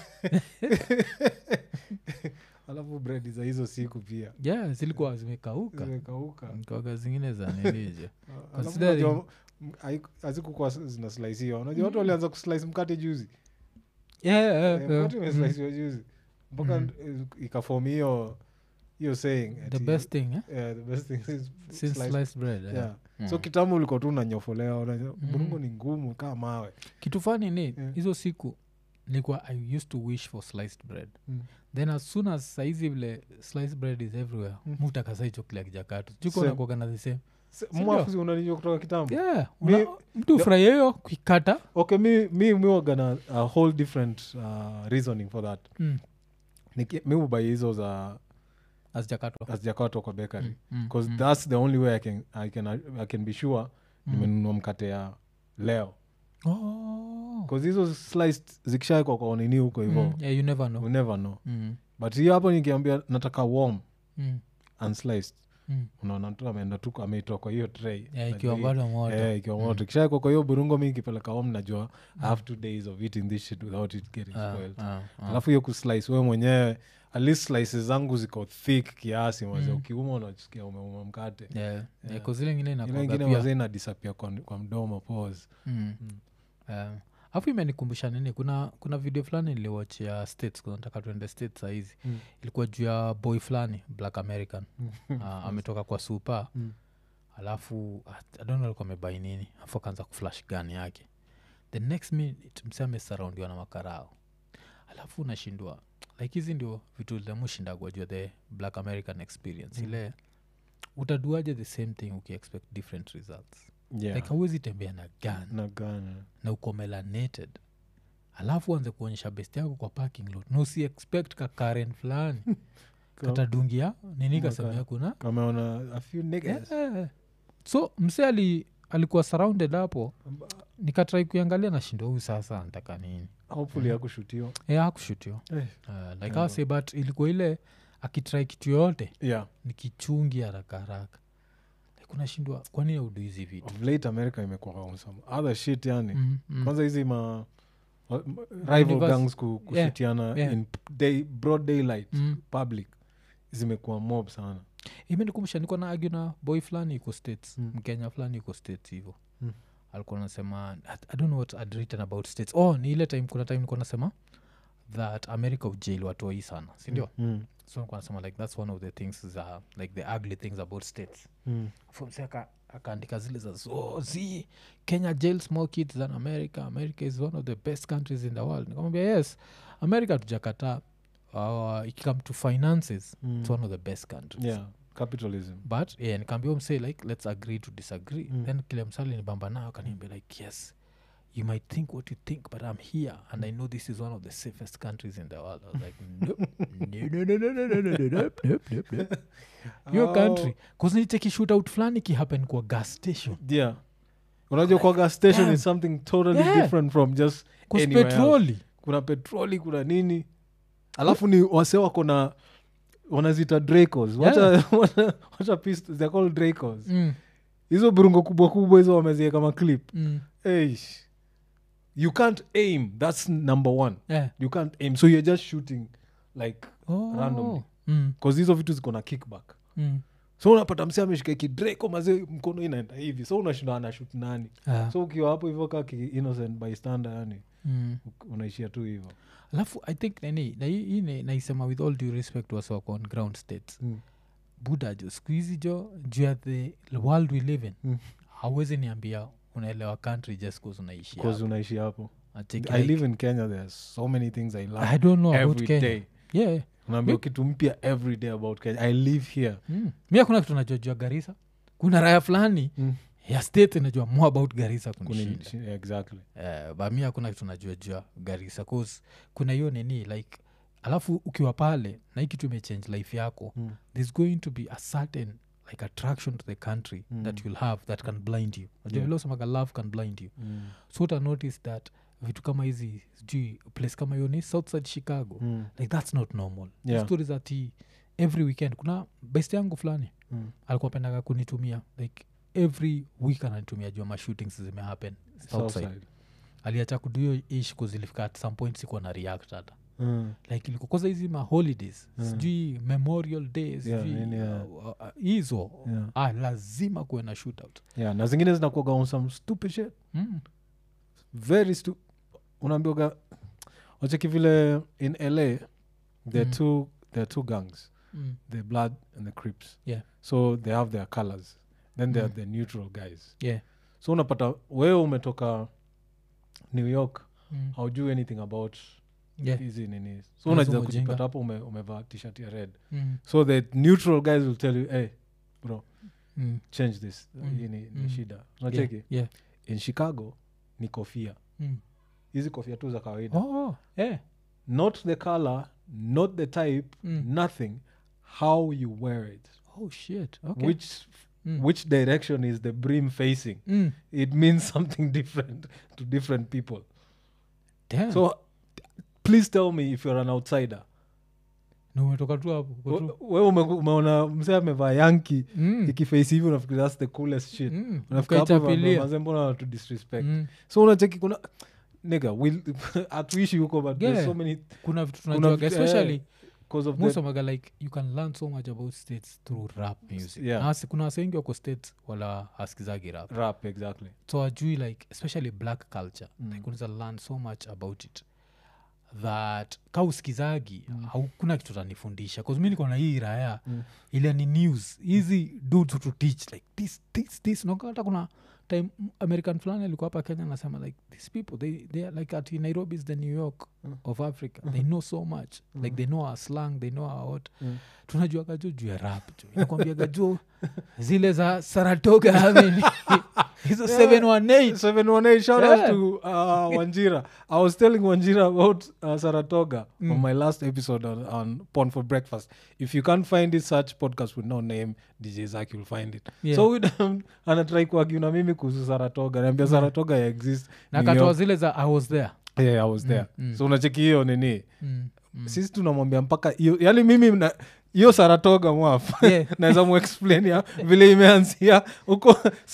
alafu bredi za hizo siku pia yeah zilikuwa zimekauka zimekauka kawaga zingine za nilije Alafu Considering- unajua, m- haiku- hazikukuwa s- zinaslaisiwa unajua watu Mm. walianza kuslice mkate juzi yeah, yeah, Eh, yeah. mkate Mm. imeslaisiwa juzi mpaka Mm. eh, ikafomi hiyo hiyo saying the ati, best thing eh? eh, the best thing is since sliced- sliced bread yeah. yeah. Mm. so kitambo ulikuwa tu unanyofolewa unajua, Mm. burungo ni ngumu kaa mawe kitu fani ni Yeah. hizo siku nilikuwa i used to wish for sliced bread Mm. then as soon as saizi vile sliced bread is everywhere Mm. mutakasa hicho kila kijakatu Same. jukonakuaga the same Se- Sindio? mwafuzi unanijua kutoka kitambo yeah Mi- una, mtu ufurahia hiyo kuikata okay mi mi mi wagana a whole different uh, reasoning for that mm. Niki- mi ubai hizo za azijakatwa hazijakatwa kwa bakery Mm, mm, because mm, that's the only way I can, I can, I can be sure mm. nimenunua mkate ya leo oh. bcause hizo sliced zikishaekwa kwa nini huko hivo mm. yeah, you never know we never know mm. but hiyo hapo nikiambia nataka warm Mm. unsliced Mm. unaona tu ameenda tu ameitoa kwa hiyo tray Yeah, Najua ikiwa hii- bado moto Eh, ikiwa moto kishaekwa kwa hiyo burungo mi ikipeleka home najua i have two days of eating this shit without it getting Ah, spoiled ah, ah. alafu hiyo kuslice wewe mwenyewe at least slices zangu ziko thick kiasi maze Mm. ukiuma unasikia umeuma mkate Yeah, yeah, 'cause ile ingine ile inakuwaga ingine pia- mazee inadisapia kwa, kwa mdomo pause Mm. Eh, alafu imenikumbusha nini kuna kuna video fulani niliwachia states kuna nataka tuende states sahizi Mm. ilikuwa juu ya boy fulani black american uh, ametoka kwa supa Mm. alafu adon alikuwa amebai nini afu akaanza kuflash gun yake the next minute mse amesurroundiwa na makarao alafu unashindwa like hizi ndio vitu lemushindagwa jua the black american experience Mm. ile utaduaje the same thing ukiexpect different results yeah. like hauwezi tembea na gun na gana na uko melanated alafu anze kuonyesha best yako kwa parking lot na usi expect ka karen fulani katadungia nini Maka- kasemea kuna kameona a few niggas yeah. so mse ali, alikuwa surrounded hapo nikatrai kuiangalia na shindo huyu sasa ntaka nini hopefully Mhm. akushutiwa e akushutio Eh, uh, like Yeah. ase but ilikuwa ile akitrai kitu yoyote yeah ni kichungi haraka haraka like unashindwa kwani audu hizi vitu of late america imekuwa some other shit yani mm, mm. kwanza hizi ma wa- ma- rival Universe- gangs ku- kushitiana yeah. in day, broad daylight Mm. public zimekuwa mob sana imenikumbusha niko na agu na boy fulani iko states Mm. mkenya fulani iko states hivo Mm. alikuwa nasema I, i don't know what I'd written about states oh ni ile time kuna time nikuwa nasema that america ujail watoi sana sindio mm. so nikuwa nasema like that's one of the things za like the ugly things about states Mm. fomse akaandika zile za so zi kenya jail small kids than america america is one of the best countries in the world nikamwambia yes america tujakataa uh, ikikame to finances Mm. it's one of the best countries yeah capitalism but yeah, nikaambia msee like let's agree to disagree Mm. then kile msali nibamba nayo akaniambia like yes you might think what you think but i'm here and i know this is one of the safest countries in the world i was like nope, no, no, no, no, no, no, no, no, nope, nope, nope, nope. your Oh, country kuznicheki shootout fulani kihappen kwa gas station yeah unajua kwa gas station damn. is something totally Yeah. different from just kus Anywhere else. petroli kuna petroli kuna nini alafu ni wase wako na wanazita dracos wacha, wacha, wacha pistols, they're called dracos mm, hizo burungo kubwa kubwa hizo wamezieka maclip mm, Eish. you can't aim that's number one yeah. you can't aim so you're just shooting like oh, Randomly. mm, bcause hizo vitu ziko na kickback mm. so unapata msi ameshika kidraco maze mkono inaenda hivi so unashinda anashut nani Ah, so ukiwa hapo hivyo ka ki innocent bystander yani mm. uk- unaishia tu hivyo alafu i think nani na hii- hii ni- naisema with all due respect waswako on ground states mm. buda jo siku hizi jo juu ya the world we live in Mm. hauwezi niambia unaelewa country just cause unaishi bcause hapo. unaishi hapo Acheki i like- live in kenya there's so many things i learn i don't know about every kenya day yeah unaambia Mi- kitu mpya every day about kenya i live here mm. mi hakuna kitu najua juu ya garisa kuna raya fulani Mm. ya state inajua more about garisa Kuni- kunishinda shi- exactly uh, ba mi hakuna kitu najua juu ya garisa cause kuna hiyo nini like alafu ukiwa pale na hii kitu imechange life yako mm. there's going to be a certain like attraction to the country Mm. that you'll have that can blind you najua Yeah. vile usemaga love can blind you Mm. so uta notice that vitu kama hizi sijui place kama hiyo ni southside chicago Mm. like that's not normal Yeah. stories ati every weekend kuna best yangu fulani Mm. alikuwa pendaga kunitumia like every week ananitumia jua mashootings zimehappen southside Southside. aliacha kuduyo ish kuzilifika at some point sikuwa na react hata Mm. like ilikuwa kwanza hizi maholidays Mm. sijui memorial days Yeah, sijui, nini, yeah. uh, uh, hizo Yeah. ah, lazima kuwe na shootout yeah na zingine zinakuaga on some stupid shit mm. very stu unaambioga wacheki vile in la there are Mm. two there are two gangs Mm. the blood and the crips Yeah. so they have their colors then there Mm. are the neutral guys yeah so unapata wewe umetoka new york mm. haujui anything about yeah hizi nini so Hizo unajua mujinga. kujipata hapo ume, umevaa tshirt ya red mm. so the neutral guys will tell you hey bro Mm. change this Mm. hii ni, ni Mm. shida unacheki yeah, yeah. in chicago ni kofia Mm. hizi kofia tu za kawaida oh, yeah. not the color not the type Mm. nothing how you wear it oh shit okay which Mm. which direction is the brim facing Mm. it means something different to different people Damn. so please tell me if you're an outsider Na umetoka tu hapo uko tu- we ume, umeona msee amevaa yanki Mm. ikiface hivi unafikiri that's the coolest shit Mm. Unafika hapo Ukaichapilia. mazee mbona wanatu disrespect Mm. so unacheki kuna nigga will hatuishi huko but there's Yeah. so many kuna vitu Kuna tunajuaga vitu- especially eh, cause of most the, of maga like you can learn so much about states through rap music Yeah. Na wasi- kuna wase wengi wako states wala haskizagi rap rap exactly so ajui like especially black culture Mm. like unaweza learn so much about it that ka usikizagi mm. haukuna kitu tanifundisha bcause mi niko na hii raya Mm. ile ni news hizi dudes to teach like this this this Unaona hata kuna time m- american fulani alikuwa hapa kenya anasema like these people they, they are like at nairobi is the new york Mm. of africa they know so much like they know our slang they know our what Mm. tunajuaga jo juu ya rap jo nakwambiaga jo zile za saratoga amen. hizo 718 718 shout out Yeah. to uh, wanjira i was telling wanjira about uh, saratoga Mm. on my last episode on, on porn for breakfast if you can't find it such podcast with no name dj zak you'll find it Yeah. so with, anatrai kuagiu na mimi kuhusu saratoga naambia saratoga ya exist na New katoa York. zile za i was there yeah, i was there mm. so unacheki hiyo nini mm. Mm. sisi tunamwambia mpaka hiyo yani mimi na- hiyo saratoga mwaf Yeah. naweza muexplain ya vile imeanzia huko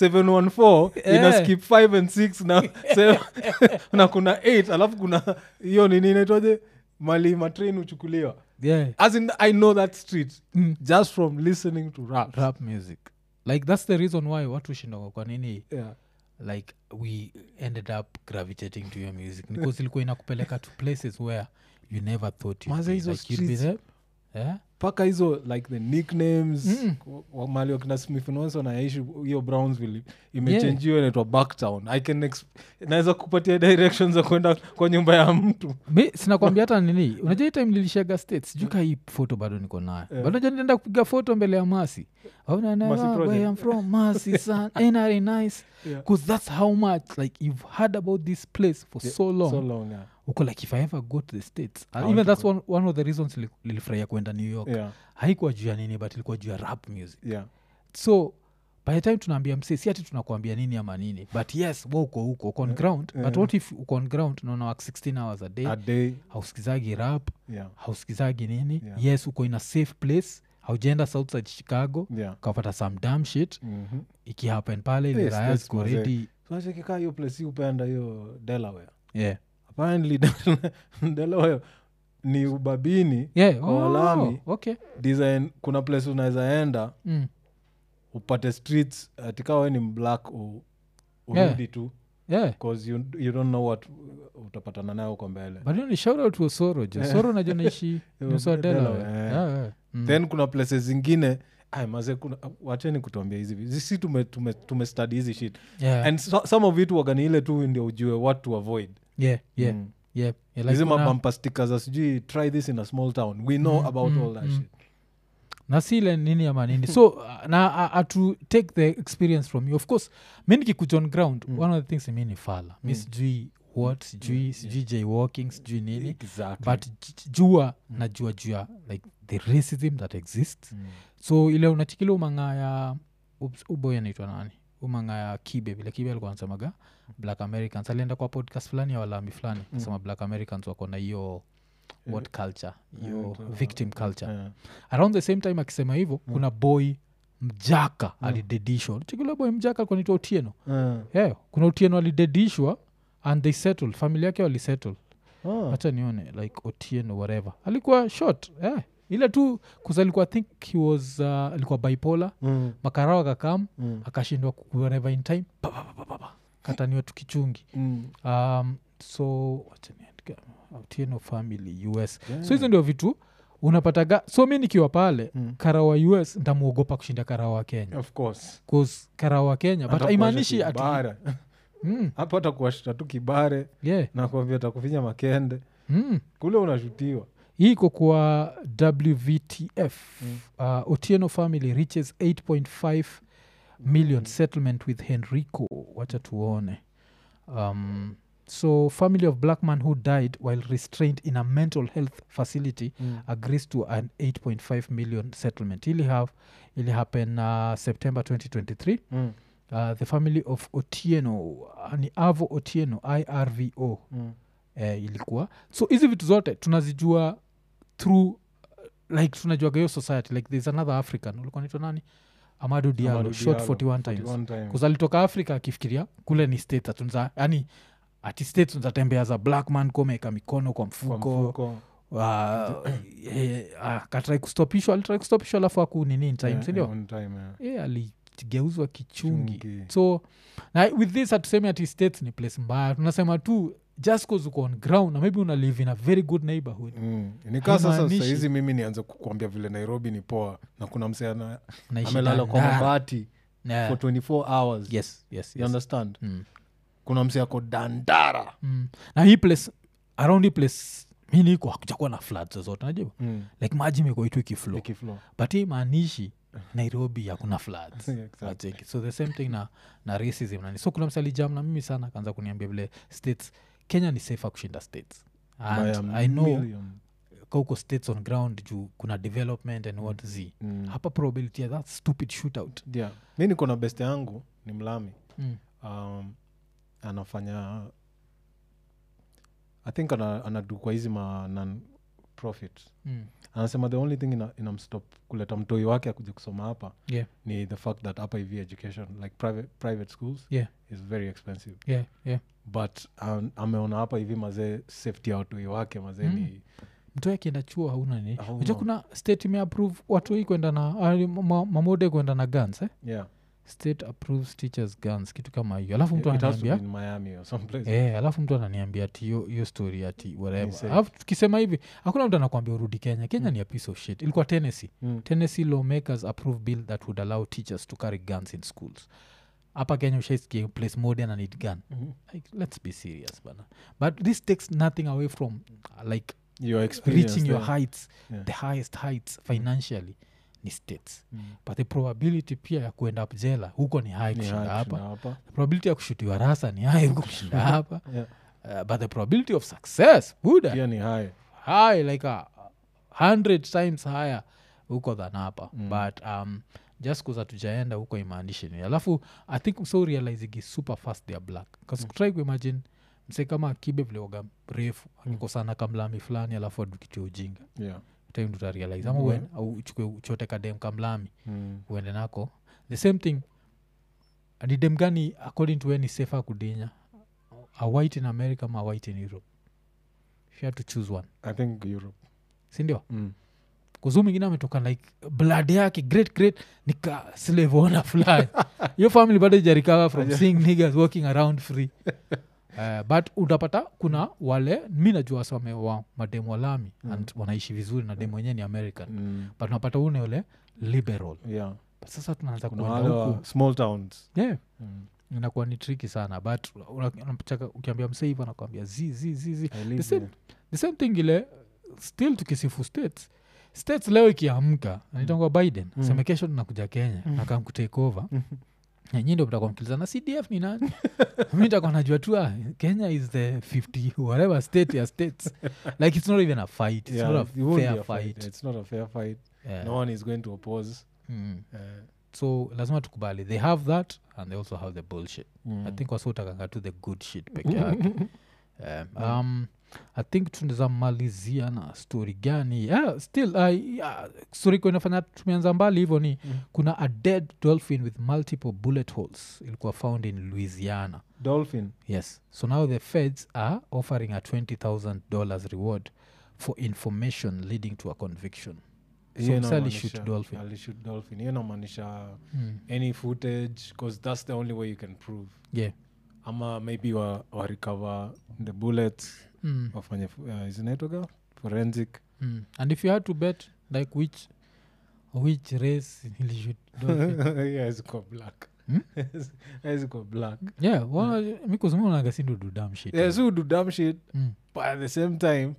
714 ina Yeah. skip 5 and 6 na, seven- na kuna 8 alafu kuna hiyo nini inaitwaje mali matrain huchukuliwa yeah. as in i know that street mm. just from listening to rap, rap music like that's the reason why watu shindoga kwa nini Yeah. like we ended up gravitating to your music because ilikuwa inakupeleka to places where you never thought you'd Maze be. hizo like you'd be streets. there yeah? mpaka hizo like the nicknames Mm. wa- mali wakina smith nonso naishi hiyo brownsville imechenjiwa inaitwa backtown i can exp- naweza kupatia directions za kwenda kwa nyumba ya mtu mi sinakwambia hata nini unajua hii time nilishaga states sijuu ka hii foto bado niko nayo Yeah. bado najua nitaenda kupiga foto mbele ya masi Mercy Project. where I'm from masi son ain't that nice Yeah. because that's how much like you've heard about this place for Yeah, so long so long yeah. uko like if i ever go to the states I and want even to that's go. one, one of the reasons li- nilifurahia kwenda new york Yeah, haikuwa juu ya nini but ilikuwa juu ya rap music yeah. so by the time tunaambia msee si ati tunakuambia nini ama nini but yes wa uko huko uko on Yeah. ground but Yeah. what if uko on ground naona work 16 hours a day a day hausikizagi rap yeah, hausikizagi nini Yeah. yes uko in a safe place haujaenda southside chicago yeah. ukapata some dam shit Mhm. ikihappen pale ile Yes, raya that's ziko mazee. ready So nachekikaa hiyo place si upenda hiyo delaware yeah apparently delaware ni ubabini yeah Kwa oh, walami. okay design kuna place unaweza enda mm. upate streets atikawe ni mblack u, urudi Yeah. tu yeah bcause you, you don't know what utapatana nayo huko mbele but hiyo ni shout out to osoro jo Yeah. soro najua naishi Yo, nusu wa Delaware, Delaware. yeah. Yeah, yeah. Mm. then kuna places zingine ay maze kuna wacheni kutuambia hizi vi- si tume, tume, tume study hizi shit yeah. and so, some of it wagani ile tu ndio ujue what to avoid yeah, yeah, Mm. yeah. Yeah, like hizi kuna- mabampa stickers za sijui try this in a small town we know Mm, about mm, all that mm. shit na si ile nini ama nini so uh, na uh, uh, to take the experience from you of course mi nikikuja on ground Mm. one of the things mi ni fala mi Mm. sijui what sijui Yeah, sijui jay walking sijui nini exactly. but j- jua Mm. najua jua like the racism that exists Mm. so ile unachikila umanga ya ups- uboy anaitwa nani umanga ya kibe vile kibe alikuwa anasemaga black americans alienda kwa podcast fulani ya walami fulani Mm. sema black americans wako na hiyo what culture hiyo Yeah, to- victim culture Yeah. around the same time akisema hivyo Mm. kuna boy mjaka Mm. alidedishwa chikila boy mjaka alikuwa naitwa otieno Yeah. yeah, kuna otieno alidedishwa and they settled familia yake walisettle Ah. hacha nione like otieno whatever alikuwa short yeah. ile tu kuzalikuwa think he was uh, alikuwa bipolar Mm. makarao akakam Mm. akashindwa kuareva in time pa, pa, pa, pa, pa, pa. kataniwa tukichungi Mm. um, so wacha niandike, otieno family us Yeah. so hizo ndio vitu unapataga so mi nikiwa pale Mm. kara wa us ntamwogopa kushinda kara wa kenya of course bcause kara wa kenya but Hata haimaanishi kuwasha ati kibare. mm, hapo hata kuwashita tu kibare yeah, na kuambia takufinya makende mm. kule unashutiwa hii iko kwa wvtf Mm. uh, otieno family reaches 8.5 million settlement with henrico wacha tuone um, so family of black man who died while restrained in a mental health facility Mm. agrees to an 8.5 million settlement ili have ili happen uh, september 2023 Mm. uh, the family of otieno uh, ni avo otieno irvo Mm. eh, ilikuwa so hizi vitu zote tunazijua through uh, like tunajuaga hiyo society like there's another african ulikuwa naitwa nani amado dialo Amadou shot Diallo, 41 times 41 times. Because alitoka afrika akifikiria kule ni states atunza yani ati states unzatembea za black man komeka mikono kwa Kwa mfuko mfuko. uh, eh, ah, katrai kustopishwa alitrai kustopishwa alafu aku nini in time Yeah, sindio yeah, on time, yeah. yeah, aligeuzwa kichungi Chungi. so na with this hatusemi ati states ni place mbaya tunasema tu just cause uko on ground na maybe una live in a very good neighborhood Mm. nikaa sasa Haimaanishi- sahizi mimi nianze kukwambia vile nairobi ni poa na kuna msee ana- Unaishi amelala kwa Dandara. mabati Yeah. for 24 hours yes yes, you yes. understand Mm. kuna msee ako dandara Mm. na hii place around hii place mi niko hakujakuwa na floods zozote najua mm. like maji imekuwa itu ikiflow ikiflow. but hii maanishi nairobi hakuna floods Yeah, exactly. Acheki. so the same thing na, na racism nani so kuna msalijam na mimi sana akaanza kuniambia vile states kenya ni safer kushinda states By and a i know million. kauko states on ground juu kuna development and what z Mm. hapa probability ya that stupid shootout yeah. mi niko na best yangu ni mlami mm. um, anafanya i think ana, anadu kwa hizi ma non profit Mm. anasema the only thing ina, inamstop kuleta mtoi wake akuja kusoma hapa yeah ni the fact that hapa hivi education like private, private schools yeah is very expensive yeah yeah but um, ameona hapa hivi mazee safety ya watoi wake mazee Mm. ni mtu akienda chuo hauna ni Hauna. uja kuna state imeapprove watu hii kwenda na ah, ma- mamode kwenda na guns eh? yeah state approves teachers guns kitu kama hiyo alafu mtu it has to be ananiambia in miami or someplace Eh, alafu mtu ananiambia ati hiyo hiyo story ati whatever safe. alafu tukisema hivi hakuna mtu anakwambia urudi kenya kenya Mm. ni a piece of shit ilikuwa tennessee mm. tennessee lawmakers approve bill that would allow teachers to carry guns in schools hapa kenya ushaisikia place modern and need gun Mhm. like, let's be serious bana but this takes nothing away from uh, like your experience reaching your there. heights Yeah. the highest heights financially ni states Mm. but the probability pia ya kuenda up jela huko ni high Ni kushinda high hapa kushinda hapa the probability ya kushutiwa rasa ni high huko kushinda hapa Yeah. uh, but the probability of success buda pia ni high high like a hundred times higher huko than hapa Mm. but um, just kuza tujaenda huko imaanishi ni alafu i think so realizing super fast they are black bcause Mm. try kuimagine mse kama kibe vileoga refu Mm. akikosana kamlami fulani alafu adukitia ujinga yeah. time tutarealize ama Mhm. uen au uchukue uchote kadem kamlami mm. uende nako the same thing ni dem gani according to we ni safer kudinya a white in america ama a white in europe if you had to choose one i think europe sindio mm. kuzuu mingine ametoka like blood yake great great nika slaveona fulani hiyo family bado ijarikawa from seeing niggas walking around free Uh, but utapata kuna wale mi najua wasame wa mademu walami Mm. and wanaishi vizuri na demu wenyewe ni american Mm. but unapata une ule liberal yeah but sasa tunaanza kuna kuenda wale wa huku small towns yeah mm. inakuwa ni triki sana but una- unapata ukiambia msee hivo anakwambia zi zi zi zi I live same- there. the same thing ile still tukisifu states states leo ikiamka anaitangwa biden Mm. seme kesho tunakuja kenya Mm. nakam kutake over Mhm. nanyi ndo mtakuwa mkilizana cdf ni nani mi ntakuwa najua tu ah, kenya is the 50 whatever state ya states like it's not even a fight it's Yeah, not it a won't be fair a fight. fight, It's not a fair fight. Yeah. No one is going to oppose. Mm. Uh, so lazima tukubali they have that and they also have the bullshit mm. i think wasiutakanga tu the good shit peke yake um, um, i think tunaweza malizia na story gani yeah, still uh, yeah, story iko inafanya tumeanza mbali hivyo ni Mm. kuna a dead dolphin with multiple bullet holes ilikuwa found in louisiana Dolphin. yes so now the feds are offering a $20000 reward for information leading to a conviction So Hiyo msee inamaanisha- alishoot dolphin. alishoot dolphin. hiyo inamaanisha mm. any footage because that's the only way you can prove yeah ama maybe wa, wa recover the bullets mm. wafanye fu- uh, isinaitoga forensic Mm. and if you had to bet like which which race ilishoot dolphin yeah, izikuwa black Hmm? izikuwa black yeah well, mi kuzimunaga sindudu dam shit yeah, so do dumb shit mm. but at the same time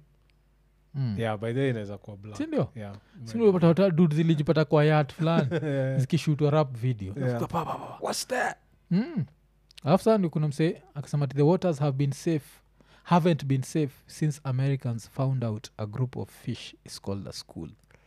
mm. yeah by the way inaweza kuwa black sindio yeah sindiopata dud zilijipata kwa yat fulani Yeah. zikishutwa rap video Yeah. Zika pa, pa, pa. what's that Mm. alafu saa ndio kuna msee akasema ati the waters have been safe haven't been safe since americans found out a group of fish is called a school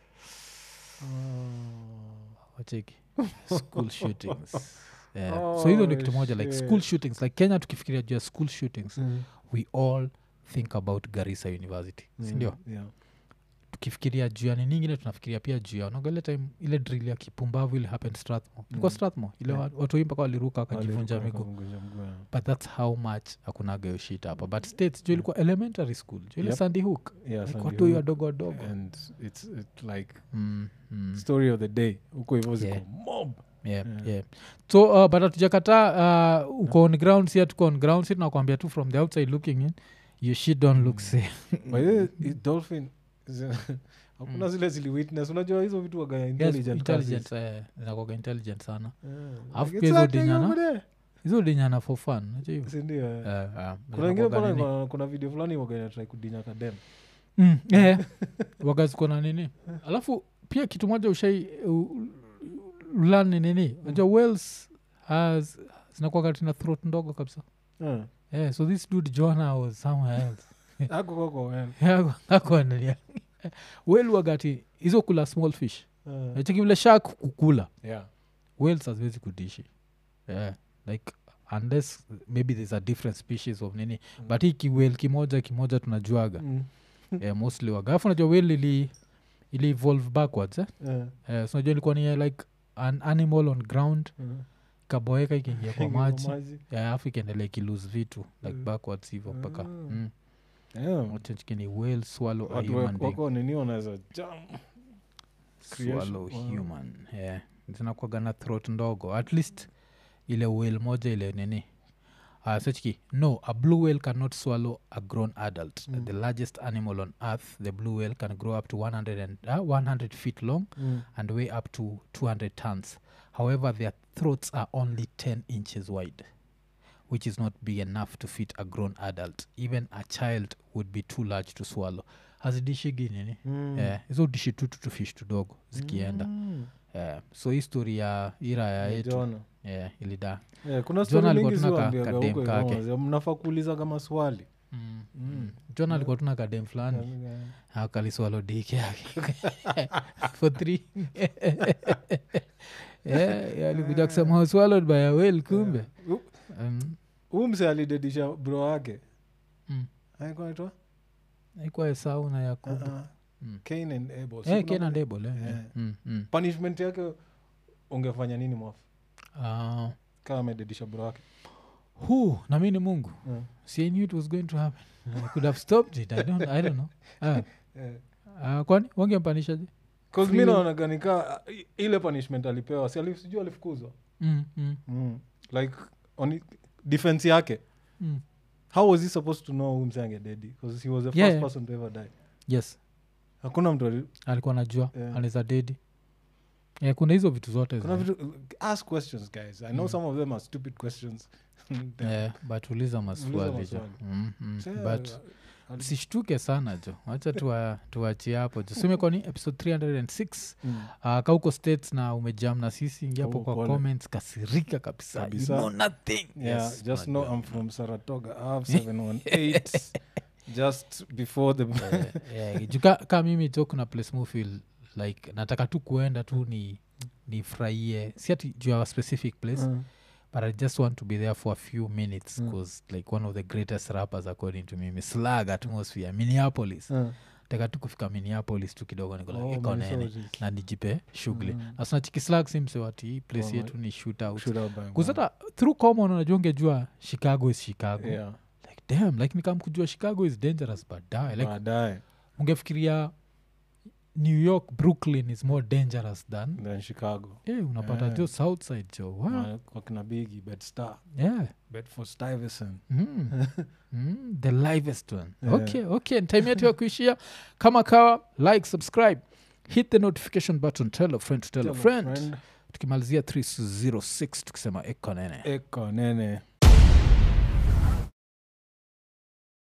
wacheki school shootings yeah. so hizo ndio kitu moja like school shit. shootings like kenya tukifikiria juu ya school shootings Mm. we all think about garissa university sindio Mm, yeah. tukifikiria juu ya nini ingine tunafikiria pia juu ya unaga ile time ile drill ya kipumbavu ile happen strathmore ilikuwa Mm. strathmore ile Yeah. wa- watu wengi mpaka waliruka wakajivunja Walikuwa miguu wakavunja mguu, yeah. but thats how much akunaga hiyo shit hapa but states juu ilikuwa elementary school juu ile Yep. sandy hook Yeah, like Sandy watu hiyo Hook. wadogo wadogo and it's it like mm, mm. story of the day huko hivyo ziko Yeah. mob yeah, Yeah. yeah. so uh, but hatujakataa uh, uko on ground si tuko on ground si tunakwambia tu from the outside looking in your shit don't look Mm. safe By the way, i- dolphin zi- hakuna zile ziliwitness unajua hizo vitu waga Yes, intelligent intelligent, eh, zinakuwaga intelligent sana Yeah. Alafu Like, pia it's hizo happening dinyana- over there. hizo dinyana for fun unajua hivyo? Si ndio, eh. Eh, eh, kuna wengine zinakuwaga pale nini? kuna- kuna video fulani waga inatrai kudinya kadem Mm, eh, wagaziko na nini alafu pia kitu moja ushai ulani nini unajua wales has zinakuwaga tina throat ndogo kabisa Eh. yeah, so this dude jona was somewhere else Ako koko, eh. akwanania wel wagati hizo kula small fish Eh. nacheki vile shark kukula Yeah. whales haziwezi kudishi yeah. like unless maybe there's a different species of nini Mm. but hii kiwel kimoja kimoja tunajuaga Mm. yeah, mostly waga alafu najua wel ili ili evolve backwards eh? Eh. yeah, so najua ilikuwa ni like an animal on ground Mm. kaboeka ikiingia kwa Ingia maji maji. yeah, alafu ikiendelea ikilose vitu like Mm. backwards hivo mpaka Ah. mm. Yeah. Wachechikini whale swallow a watu human wako- being wako nini wanaweza jam creation. swallow Wow. human yeah. zinakwaga na throat ndogo at least ile whale moja ile nini uh, sechki no a blue whale cannot swallow a grown adult Mm. the largest animal on earth the blue whale can grow up to 100, and, uh, 100 feet long Mm. and weigh up to 200 tons however their throats are only 10 inches wide which is not big enough to fit a grown adult even a child would be too large to swallow hazidishigi nini Mm. Eh, hizo dishi tutu tu fish tudogo zikienda Mm. Eh, so hii story ya iraya yetu Jona. yeah, ilida Yeah, kuna Jona story alikuwa mingi tuna ka- ziwaambiaga kadem huko kake. hivyo, wazee, mnafaa kuuliza kama swali mm. Mm. mm. john alikuwa tuna kadem fulani Yeah. akaliswalo diki yake for three yeah, yeah, alikuja kusema "Was swallowed by a whale kumbe Hu- um, huu mse alidedisha bro wake mm. alikuwa anaitwa? aikuwa esau na yakubu Uh-uh. Mm. Cain and Abel. Si Eh, kuna Cain and pale- Abel, eh, Yeah. eh. Mm, mm. punishment yake ungefanya nini mwafu Ah, kama amededisha bro wake hu na mi ni mungu Yeah. si I knew it was going to happen i could have stopped it i don't, I don't know ah. Yeah. Ah, kwani wangempanishaje 'Cause Free mi will. naonaga nika ile punishment alipewa si ali- sijui alifukuzwa mm, mm, mm. like on defense yake mm. how was he supposed to know huyu mse angededi because he was the first Yeah, yeah. person to ever die yes hakuna mtu ali- alikuwa najua Yeah. anaweza dedi yeah, kuna hizo vitu zote kuna zile. vitu ask questions guys i know Mm. some of them are stupid questions yeah, but uliza maswali jo maswali. mm, mm. Say, but uh, sishtuke sana jo wacha tuwa- tuachie hapo jo sumekoni episode 306 mm. uh, kauko states na umejam na sisi ingia hapo Oh, kwa pole. comments kasirika kabisa, Kabisa. You know nothing yeah Yes, just know unajua. i'm from saratoga i have 718 just before the Eh, eh, juu ka, ka mimi jo kuna place mufil like nataka tu kuenda tu ni nifurahie si ati juu ya a specific place Mm. but i just want to be there for a few minutes Mm. because like one of the greatest rappers according to me slag atmosphere minneapolis Mm. taka tu kufika minneapolis tu kidogo Oh, nikolaiko nene Minnesota. na nijipe shughuli Mm. nasunachiki slag simsewati hii place Oh, yetu ni shoot out Shoot out by kuzata through common unajua ungejua chicago is chicago one. Yeah. like damn like nikamkujua chicago is dangerous but die like baadaye ungefikiria new york brooklyn is more dangerous than then chicago eh unapata Yeah. jo south side jo wow. Ma- wakina bigi bedstar yeah bedford stuyvesant mm. mm, the livest one Yeah. okay okay time yetu ya kuishia kama kawa like subscribe hit the notification button tell a friend to tell, a friend, tukimalizia 306 tukisema ekonene eko nene